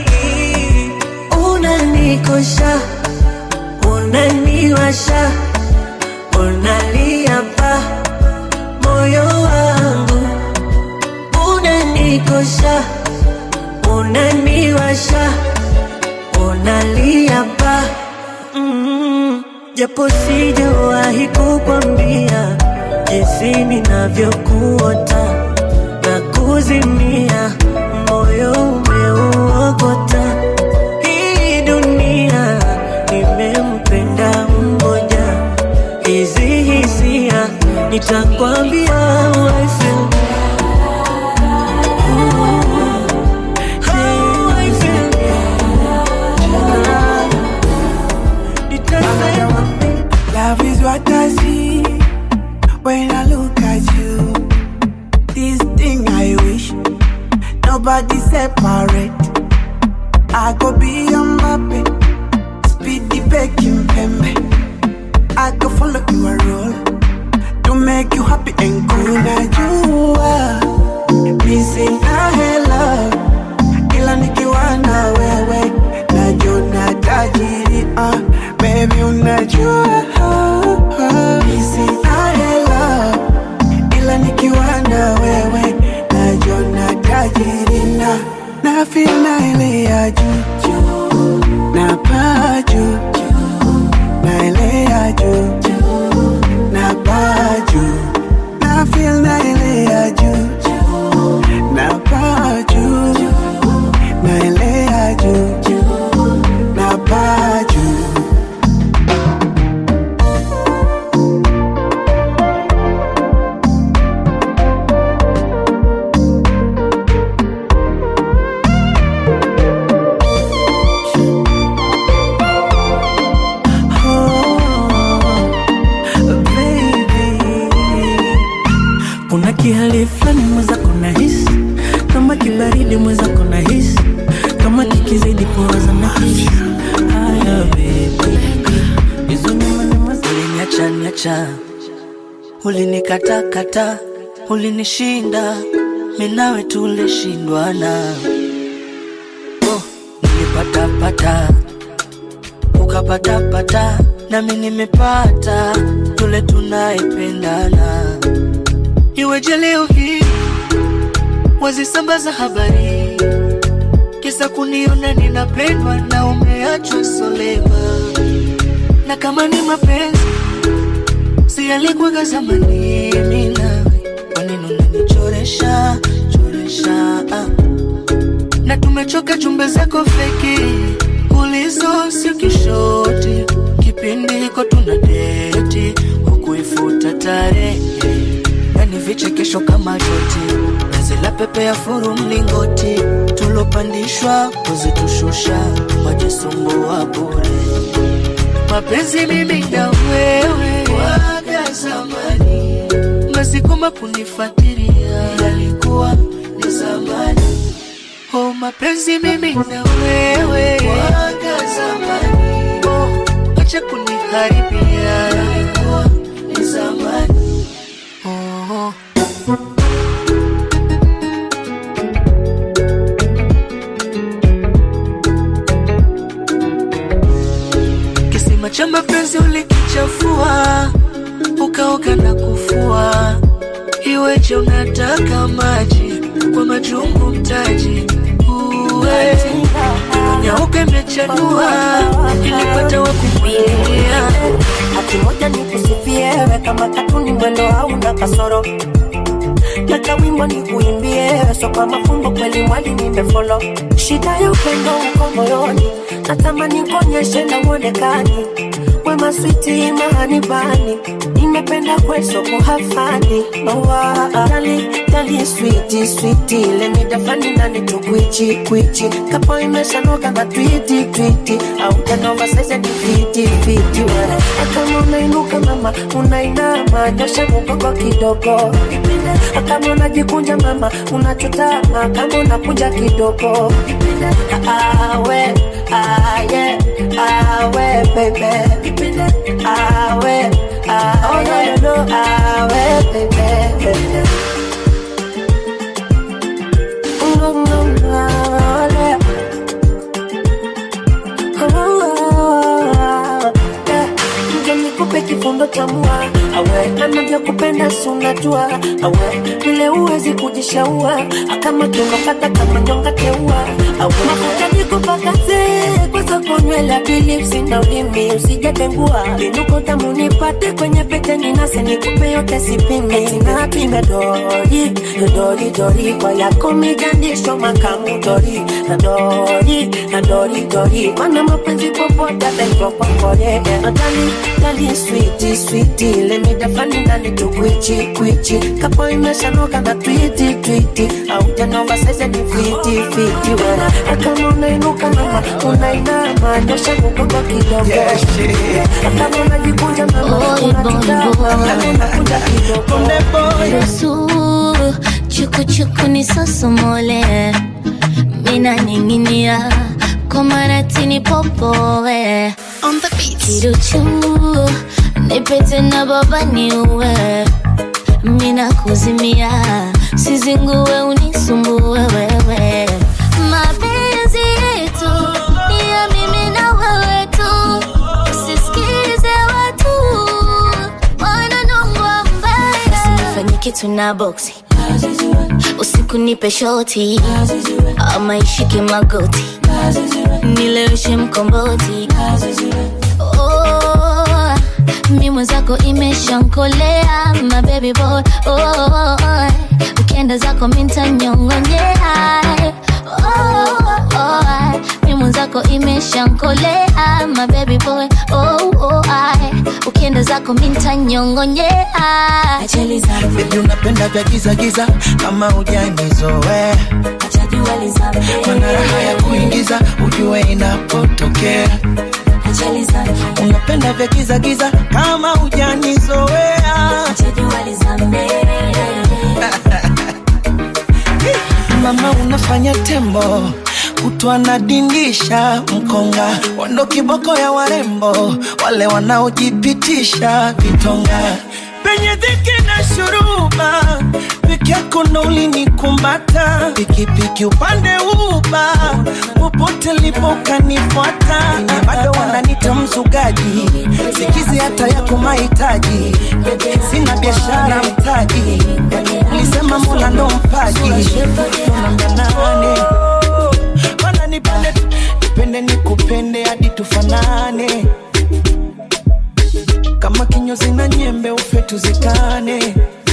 unanikosha unaniwasha unalia pa moyo wangu unanikosha unaniwasha unalia pa mm, japo sijawahi kukwambia jinsi ninavyokuota na kuzimia moyo umeuokota hii dunia nimempenda mmoja hizi hisia nitakwambia how I feel. How I feel. Nitasema Love is what What I see when I look at you, this thing I wish nobody separate. I go be a Mbappe, speedy baking pembe. I go follow your role to make you happy and cool. Now you are missing a love, ila nikiwa na wewe najona tajiri. Uh, baby unajua missing a love, ila nikiwa na wewe najona tajiri na na feel na ile ya juu juu, na paa juu na ile ya juu na paa juu na feel na ile ya juu na paa juu na ile ya juu na paa juu kuna kihali fulani mwenzako na hisi kama kibaridi mwenzako na hisi kama kikizidi poza na hisi haya bebi hizo nyuma nyuma ziliniacha niacha ulinikatakata ulinishinda minawe tulishindwana oh, nilipatapata ukapatapata nami nimepata tule tunaipendana iweje leo hii wazisambaza habari kisa kuniona ninapendwa na umeachwa solema na kama ni mapenzi si alikuwaga zamani mimi nawe kwanini unanichoresha choresha ah. na tumechoka jumbe zako feki ulizo sio kishoti kipindi hiko tuna deti hukuifuta tarehe yani vichekesho kama joti nazila pepe ya furu mlingoti tulopandishwa kuzitushusha majisumbua bure mapenzi mimi na wewe waga zamani masikoma kunifuatilia yalikuwa ni zamani oh mapenzi mimi na wewe waga zamani oh acha kuniharibia yalikuwa ni zamani oh. kisima cha mapenzi ulikichafua ukaoga na kufua iweje unataka maji kwa majungu mtaji uwe nyauke imechanua ilipata wakumwilia hati moja ni kusifiwe kama katuni mwendo hauna kasoro Nataka wimbo ni kuimbie so kwa mafumbo kweli mwali nimefolo shida ya upendo uko moyoni natamani kuonyeshe na uonekani wema switi mahani bani nimependa kweso kuhafani owa dali dali switi switi lemidafani nani tukwichi kwichi kapo imeshanoga na twiti twiti au janova saize ni fiti fiti wala kama unainuka mama unainama nyosha mukoko kidogo kama unajikunja mama unachotama kama unakunja kidogo awe aye awe baby awe awe no no awe baby no no no nikupe kifundo cha mua awe anavyokupenda si unajua awe vile uwezi kujishaua akama tunokata kama nyonga teua awe mafuta nikupakaze kwa soko nywele bilipsi na ulimi usijatengua vinuko tamu nipate kwenye pete ninase nikupe yote sipime sinapime dori dori dori kwa yako migandisho makamu dori na dori na dori dori mana mapenzi popote ataitwa kwakore nadali dali switi switi switi lemidafani ndani tukwichi kwichi kapo imeshanoka na twiti twiti aujanova saize ni fiti fiti wena akama unainuka mama unainama nyosha mgongo kidogo akama unajikunja mama unajutama unakunja kidogo Ruhusu chukuchuku ni sosomole mina ninginia komaratini popoe kiruchu nipete na baba niue mina kuzimia sizingue unisumbue wewe mapenzi yetu ni ya mimi na wewe tu usisikize watu wananongwa mbaya usinifanye kitu na boksi usiku nipe shoti ama ishike magoti nileweshe mkomboti oh, mi mwenzako imeshankolea my baby boy oh, ukienda zako mintanyongonyea oh, oh, mi mwenzako imeshankolea my baby boy oh, oh, ukienda zako mintanyongonyea Baby unapenda vya giza giza kama hujanizoea mana raha ya kuingiza ujue inapotokea unapenda vya giza giza kama hujanizoea mama unafanya tembo kutwa nadindisha mkonga wando kiboko ya warembo wale wanaojipitisha vitonga penye dhiki na shuruba peke yako ndo ulinikumbata pikipiki upande uba popote lipo kanifuata bado wananita mzugaji sikizi hata yako mahitaji sina biashara mtaji ulisema mola ndo mpaji nambia mana nipende nipende nikupende hadi tufanane kama kinyozi na nyembe ufe tuzikane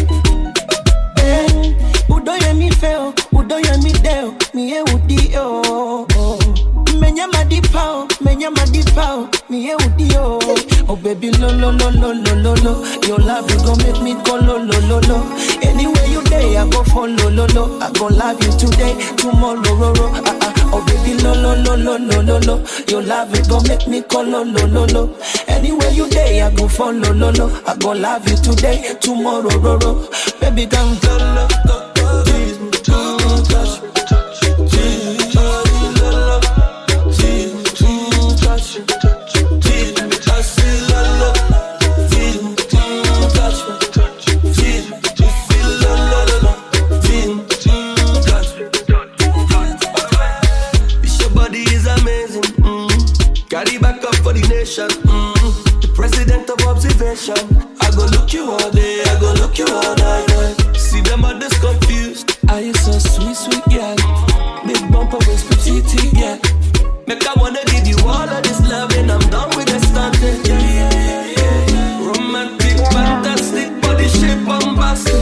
eh, udoye mifeo udoye mideo mie udio menya madipao menya madipao mie udio oh baby lo lo lo lo lo lo lo your love you gon make me go lo lo lo lo anywhere you day i go follow lo lo i go love you today tomorrow ro ro ah ah oh baby lo lo lo lo lo lo lo your love you gon make me go lo lo lo lo anywhere you day i go follow lo lo i go love you today tomorrow ro ro baby come lo lo go go tease me too touch me tease me lo lo tease me too touch me tease me I say lo lo tease me too touch me tease me to feel lo lo lo lo tease me too touch me This your body is amazing. Mm. Carry back up for the nation. Mm. The president of observation. I go look you all day. I go look you all night. Yeah. See them others confused. Are you so sweet, sweet girl? Big bumper waist, petite yeah. Make I wanna give you all of this love and I'm done with the stunting. Yeah, yeah, yeah, yeah, yeah. Romantic, fantastic, body shape, bombastic.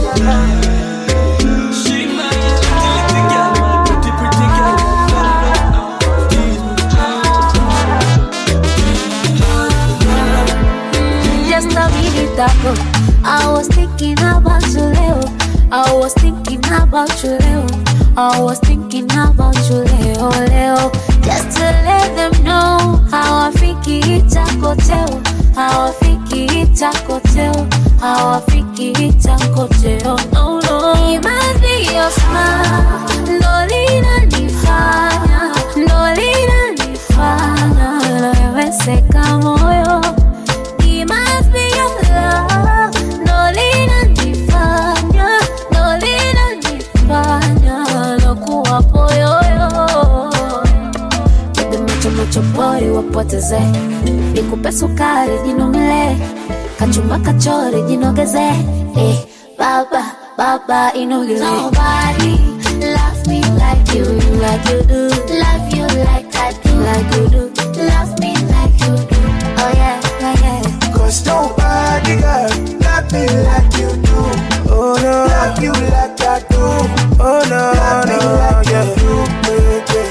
She my pretty girl, my pretty, pretty girl. Just a minute ago, I was thinking about you, Leo. I was thinking about you, Leo. I was thinking about you, Leo, Leo. Just to let them know how I think it's a hotel. How I think it's a hotel. How I think it's a hotel. No, no. It must be your smile. Lolina nifanya. Lolina nifanya. Loweseka moyo. It must be your love. Lolina nifanya. Lolina nifanya. Lokuwa poyoyo. Bebe macho macho pori wapoteze nikupe sukari jinomle kachumba kachori jinogeze eh, baba baba inogeze Nobody loves me like you, like you do. Love you like I do, like you do. Love me like you do. Oh yeah, yeah, yeah. Cause nobody girl love me like you do. Oh no, love you like I do. Oh no, love me no, like yeah. you do, baby.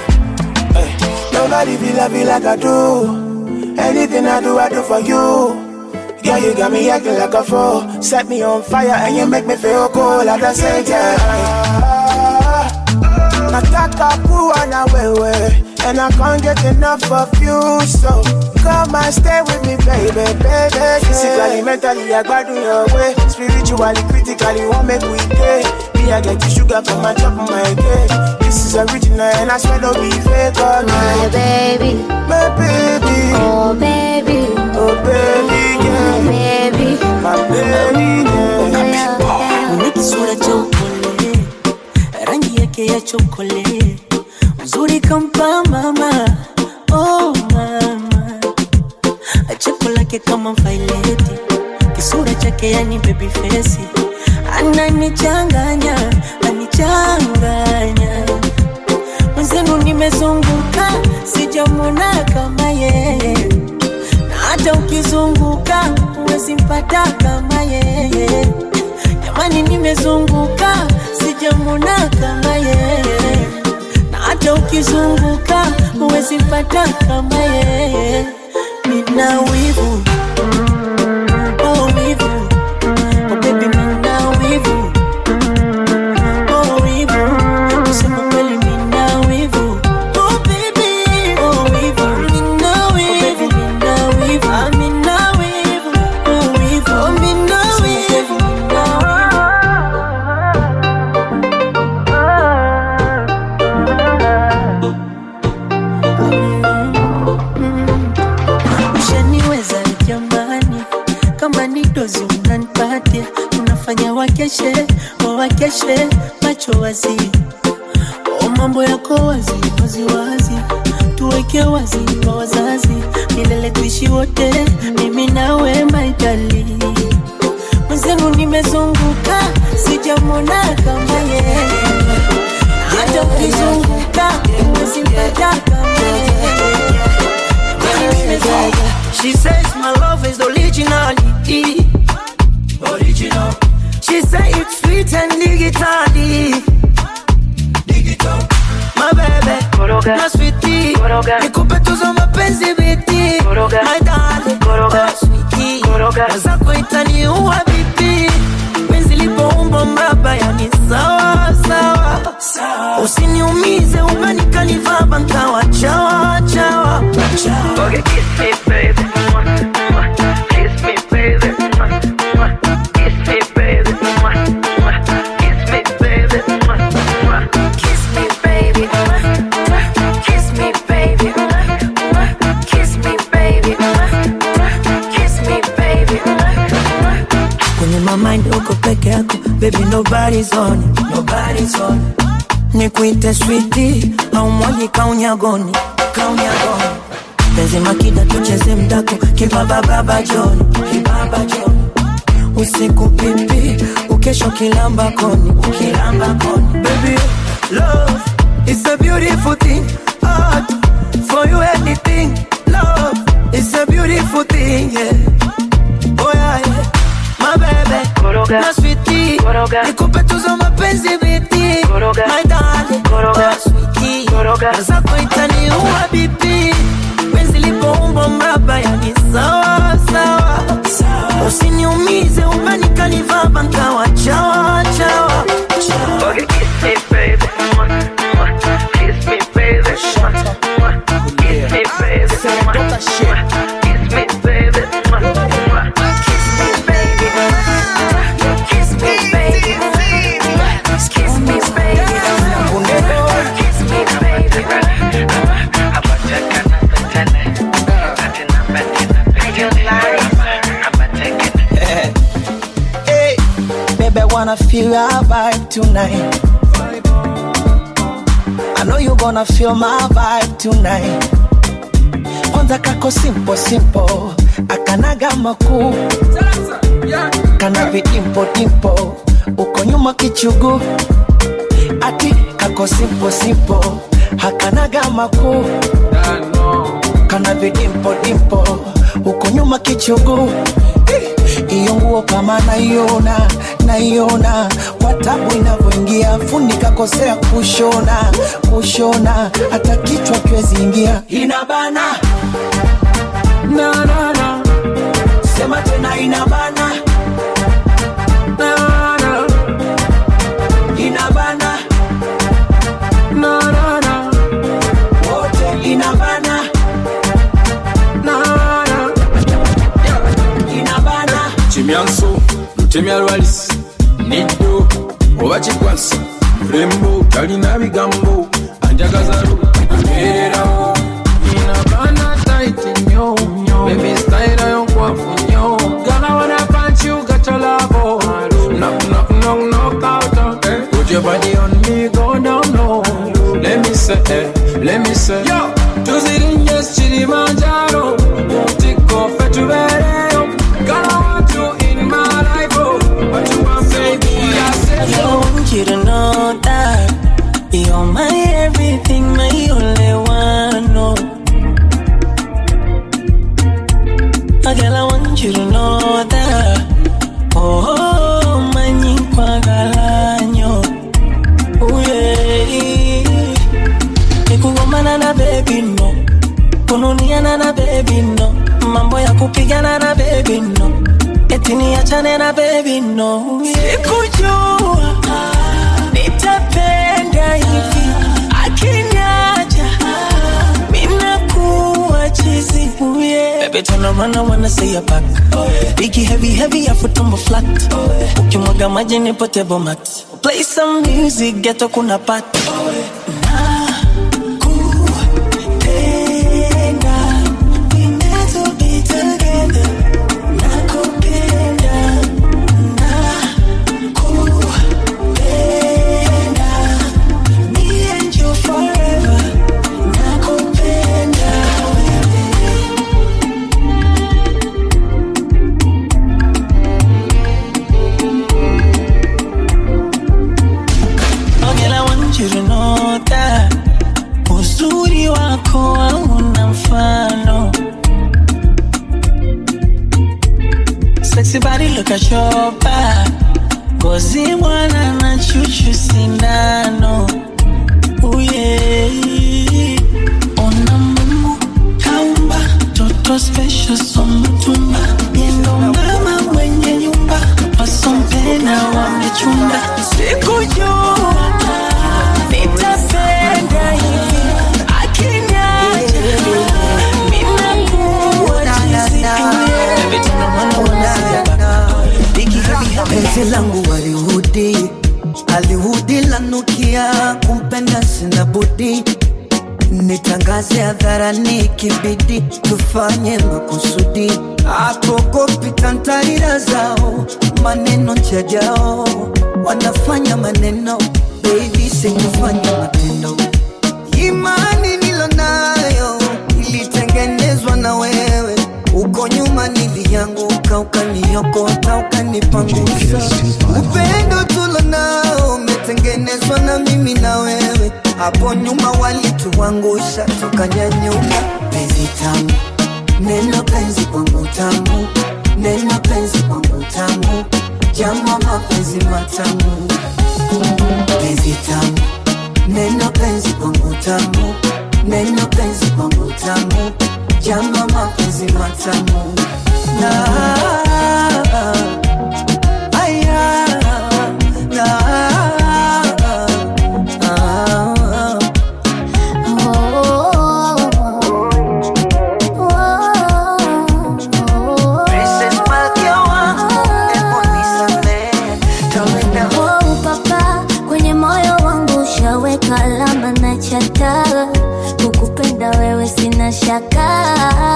Hey, nobody feel love you like I do. Anything I do, I do for you. Girl, you got me acting like a fool. Set me on fire and you make me feel cool at the same time. Nataka kuwa na wewe And I can't get enough of you So come and stay with me baby, baby Physically, mentally, I got your way Spiritually, critically, won't make we day Me, I get the sugar from my top of my cake This is original and I swear don't be fake oh, My baby My baby Oh baby Oh baby, yeah Oh baby My baby, yeah Una kisura cha upole, rangi yake ya chokole, uzuri kampa mama, oh mama, cheko lake kama vaileti, kisura chake yani baby face, ananichanganya, anichanganya mwenzenu, nimezunguka sijamwona kama yeye, na hata ukizunguka huwezi mpata kama yeye jamani nimezunguka sijamwona kama yeye na hata ukizunguka huwezi mpata kama yeye nina wivu oh wivu oh baby nina wivu oh wivu kusema kweli nina wivu oh baby oh wivu nina wivu nina wivu ah nina wivu oh wivu oh nina wivu ushaniweza jamani, kama ni dozi unanipatia, unafanya wakeshe wawakeshe macho wazi, o mambo yako wazi wazi wazi, tuweke wazi kwa wazazi, milele tuishi wote, mimi nawe maitali mwenzenu, nimezunguka sijamwona kama yeye, hata ukizunguka usimpata kama yeye. She says my love is originality. Original. She say it's sweet and digitally. Digital. My baby. Koroga. My sweetie. Koroga. Nikupe tuzo mapenzi biti. Koroga. My darling. Koroga. My sweetie. Koroga. Zako itaniua bibi. Penzi lipoumba mraba yani sawa sawa. Sawa. Usiniumize umenikaniva bankawa chawa chawa. Chawa. Okay, kiss me baby. Mwah, mwah. Kiss me baby. Mwah, mwah. Kiss me baby. Mwah, mwah. Kiss me baby. Mwah, mwah. Kiss me baby Kiss me baby Kiss me baby Kiss me baby kwenye my mind uko peke yako baby nobody's on it, nobody's on it. nikuite switi au mwaji kaunyagoni kaunyagoni penzi makida tucheze mdako kibabababa joni kibaba joni usiku pipi ukesho kilamba koni ukilamba koni baby love is a beautiful thing art for you anything love is a beautiful thing yeah oh yeah, yeah. my baby Koroga. my sweetie Koroga. nikupe tuzo mapenzi biti Koroga. my darling Koroga. my sweetie Koroga. zako itaniua bibi penzi lipoumba mraba yani sawa sawa usiniumize umenikaniva bankawa chawa chawa Okay, kiss me, baby. Mwah, mwah. Kiss me, baby. Mwah, mwah. Kiss me, baby. Mwah, mwah. Kiss me, baby. Mwah, mwah. Kiss me baby Kiss me baby Kiss me baby Kiss me baby Hey, baby, I wanna feel your vibe tonight. I know you gonna feel my vibe tonight. Kwanza kako simple simple, akanaga makuu, kana vidimpo dimpo, uko nyuma kichugu, ati kako simple simple, hakanaga makuu, kana vidimpo dimpo, uko nyuma kichugu iyo nguo kama naiona naiona kwa tabu inavyoingia fundi kakosea kushona kushona hata kichwa kiwezi ingia inabana na, na, na. sema tena inabana na, na. inabana na, na, na. wote inabana na, na. inabana kimyanso lutemya lwalisi niddo oba kikwasa mulembo talina bigambo anjagaza lu amererawo inabana taiti nnyo bebi stayira yonkwafu nnyo gana wana punch you got your love oh knock knock knock knock out eh put your body on me go down low let me say eh let me say yo tuzirinye kilimanjaro mutiko fetubereyo gonna want you in my life oh what you want baby I said I yo want you to know that you're my everything, my only one. No, oh, girl, I want you to know that. Oh, my galanyo. Oh yeah. Nikugomana na baby no, kununiana na baby no, mambo ya kupigana na baby no, eti niachane na baby no. Sikujua nitapenda hivi akiniacha minakuwa chizi yeah. Baby turn around I wanna see your back Biggie heavy heavy afu tumbo flat Ukimwaga maji ni potable mat Play some music ghetto kuna pat Nakupenda, we meant to be together. Nakupenda, nakupenda, me and you forever. Nakupenda Oh girl, I want you to know that uzuri wako hauna mfano. Sexy body, look at your back. Ngozi mwana na chuchu sindano. Oh yeah. Ona Mungu kaumba toto special so mtumba. Yendo mama mwenye nyumba wasompena wamechunda. Sikujua nitapenda hivi akiniacha minakuwa chizi. Baby, turn around, I wanna see your back. Biggie, heavy, heavy. penzi langu walihudi alihudi lanukia kumpenda sina budi nitangaze hadharani kibidi tufanye makusudi akogopi tantarira zao maneno njajao wanafanya maneno bebi sikufanya matendo imani nilonayo ilitengenezwa na wewe uko nyuma nilianguka ukaniokota ukanipangusha upendo tulonao umetengenezwa na mimi na wewe hapo nyuma walituangusha tukanyanyuka penzi tamu neno penzi kwangu tamu neno penzi kwangu tamu jama mapenzi matamu penzi tamu neno penzi kwangu tamu neno penzi kwangu tamu jama mapenzi matamu na aya na Princess Malkia wangu, hebu nisamehe, tawenda Oh, papa kwenye moyo wangu ushaweka alama na chata kukupenda wewe sina shaka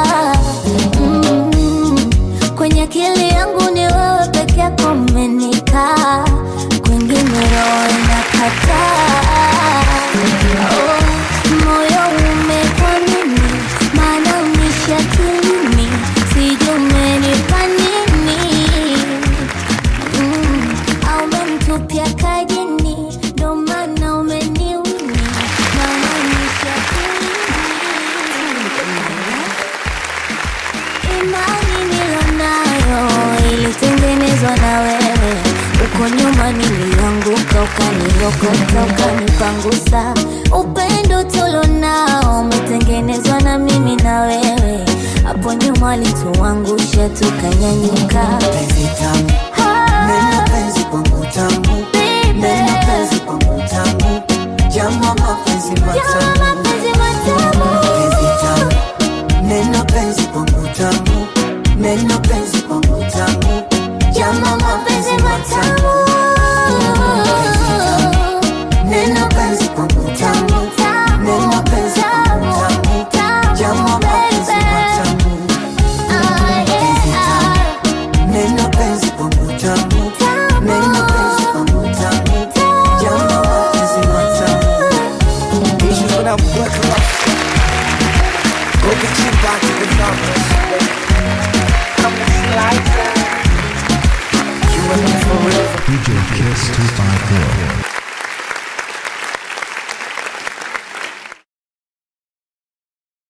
mm. kwenye akili yangu ni wewe peke yako umenikaa kwingine roho inakataa oh, moyo umekwa nini maana umeshakilini sijui umenipa nini Mm, au umenitupia kajini ndo maana umeniwini maanisha imani nilonayo ilitengenezwa na wewe uko nyuma nilianguka ukaniokota ukanipangusa upendo tulonao umetengenezwa na mimi na wewe hapo nyuma walituangusha tukanyanyuka penzi tamu neno penzi kwangu tamu neno penzi kwangu tamu jama mapenzi matamu penzi tamu neno penzi kwangu tamu neno penzi kwangu tamu jama mapenzi matamu penzi tamu neno penzi kwangu tamu neno penzi kwangu tamu jama mapenzi matamu penzi tamu neno penzi kwangu tamu neno penzi kwangu tamu jama mapenzi matamu Issues when I'm working up. Go get you back to the numbers. I'm a slicer. You and me forever. DJ Kiss 254.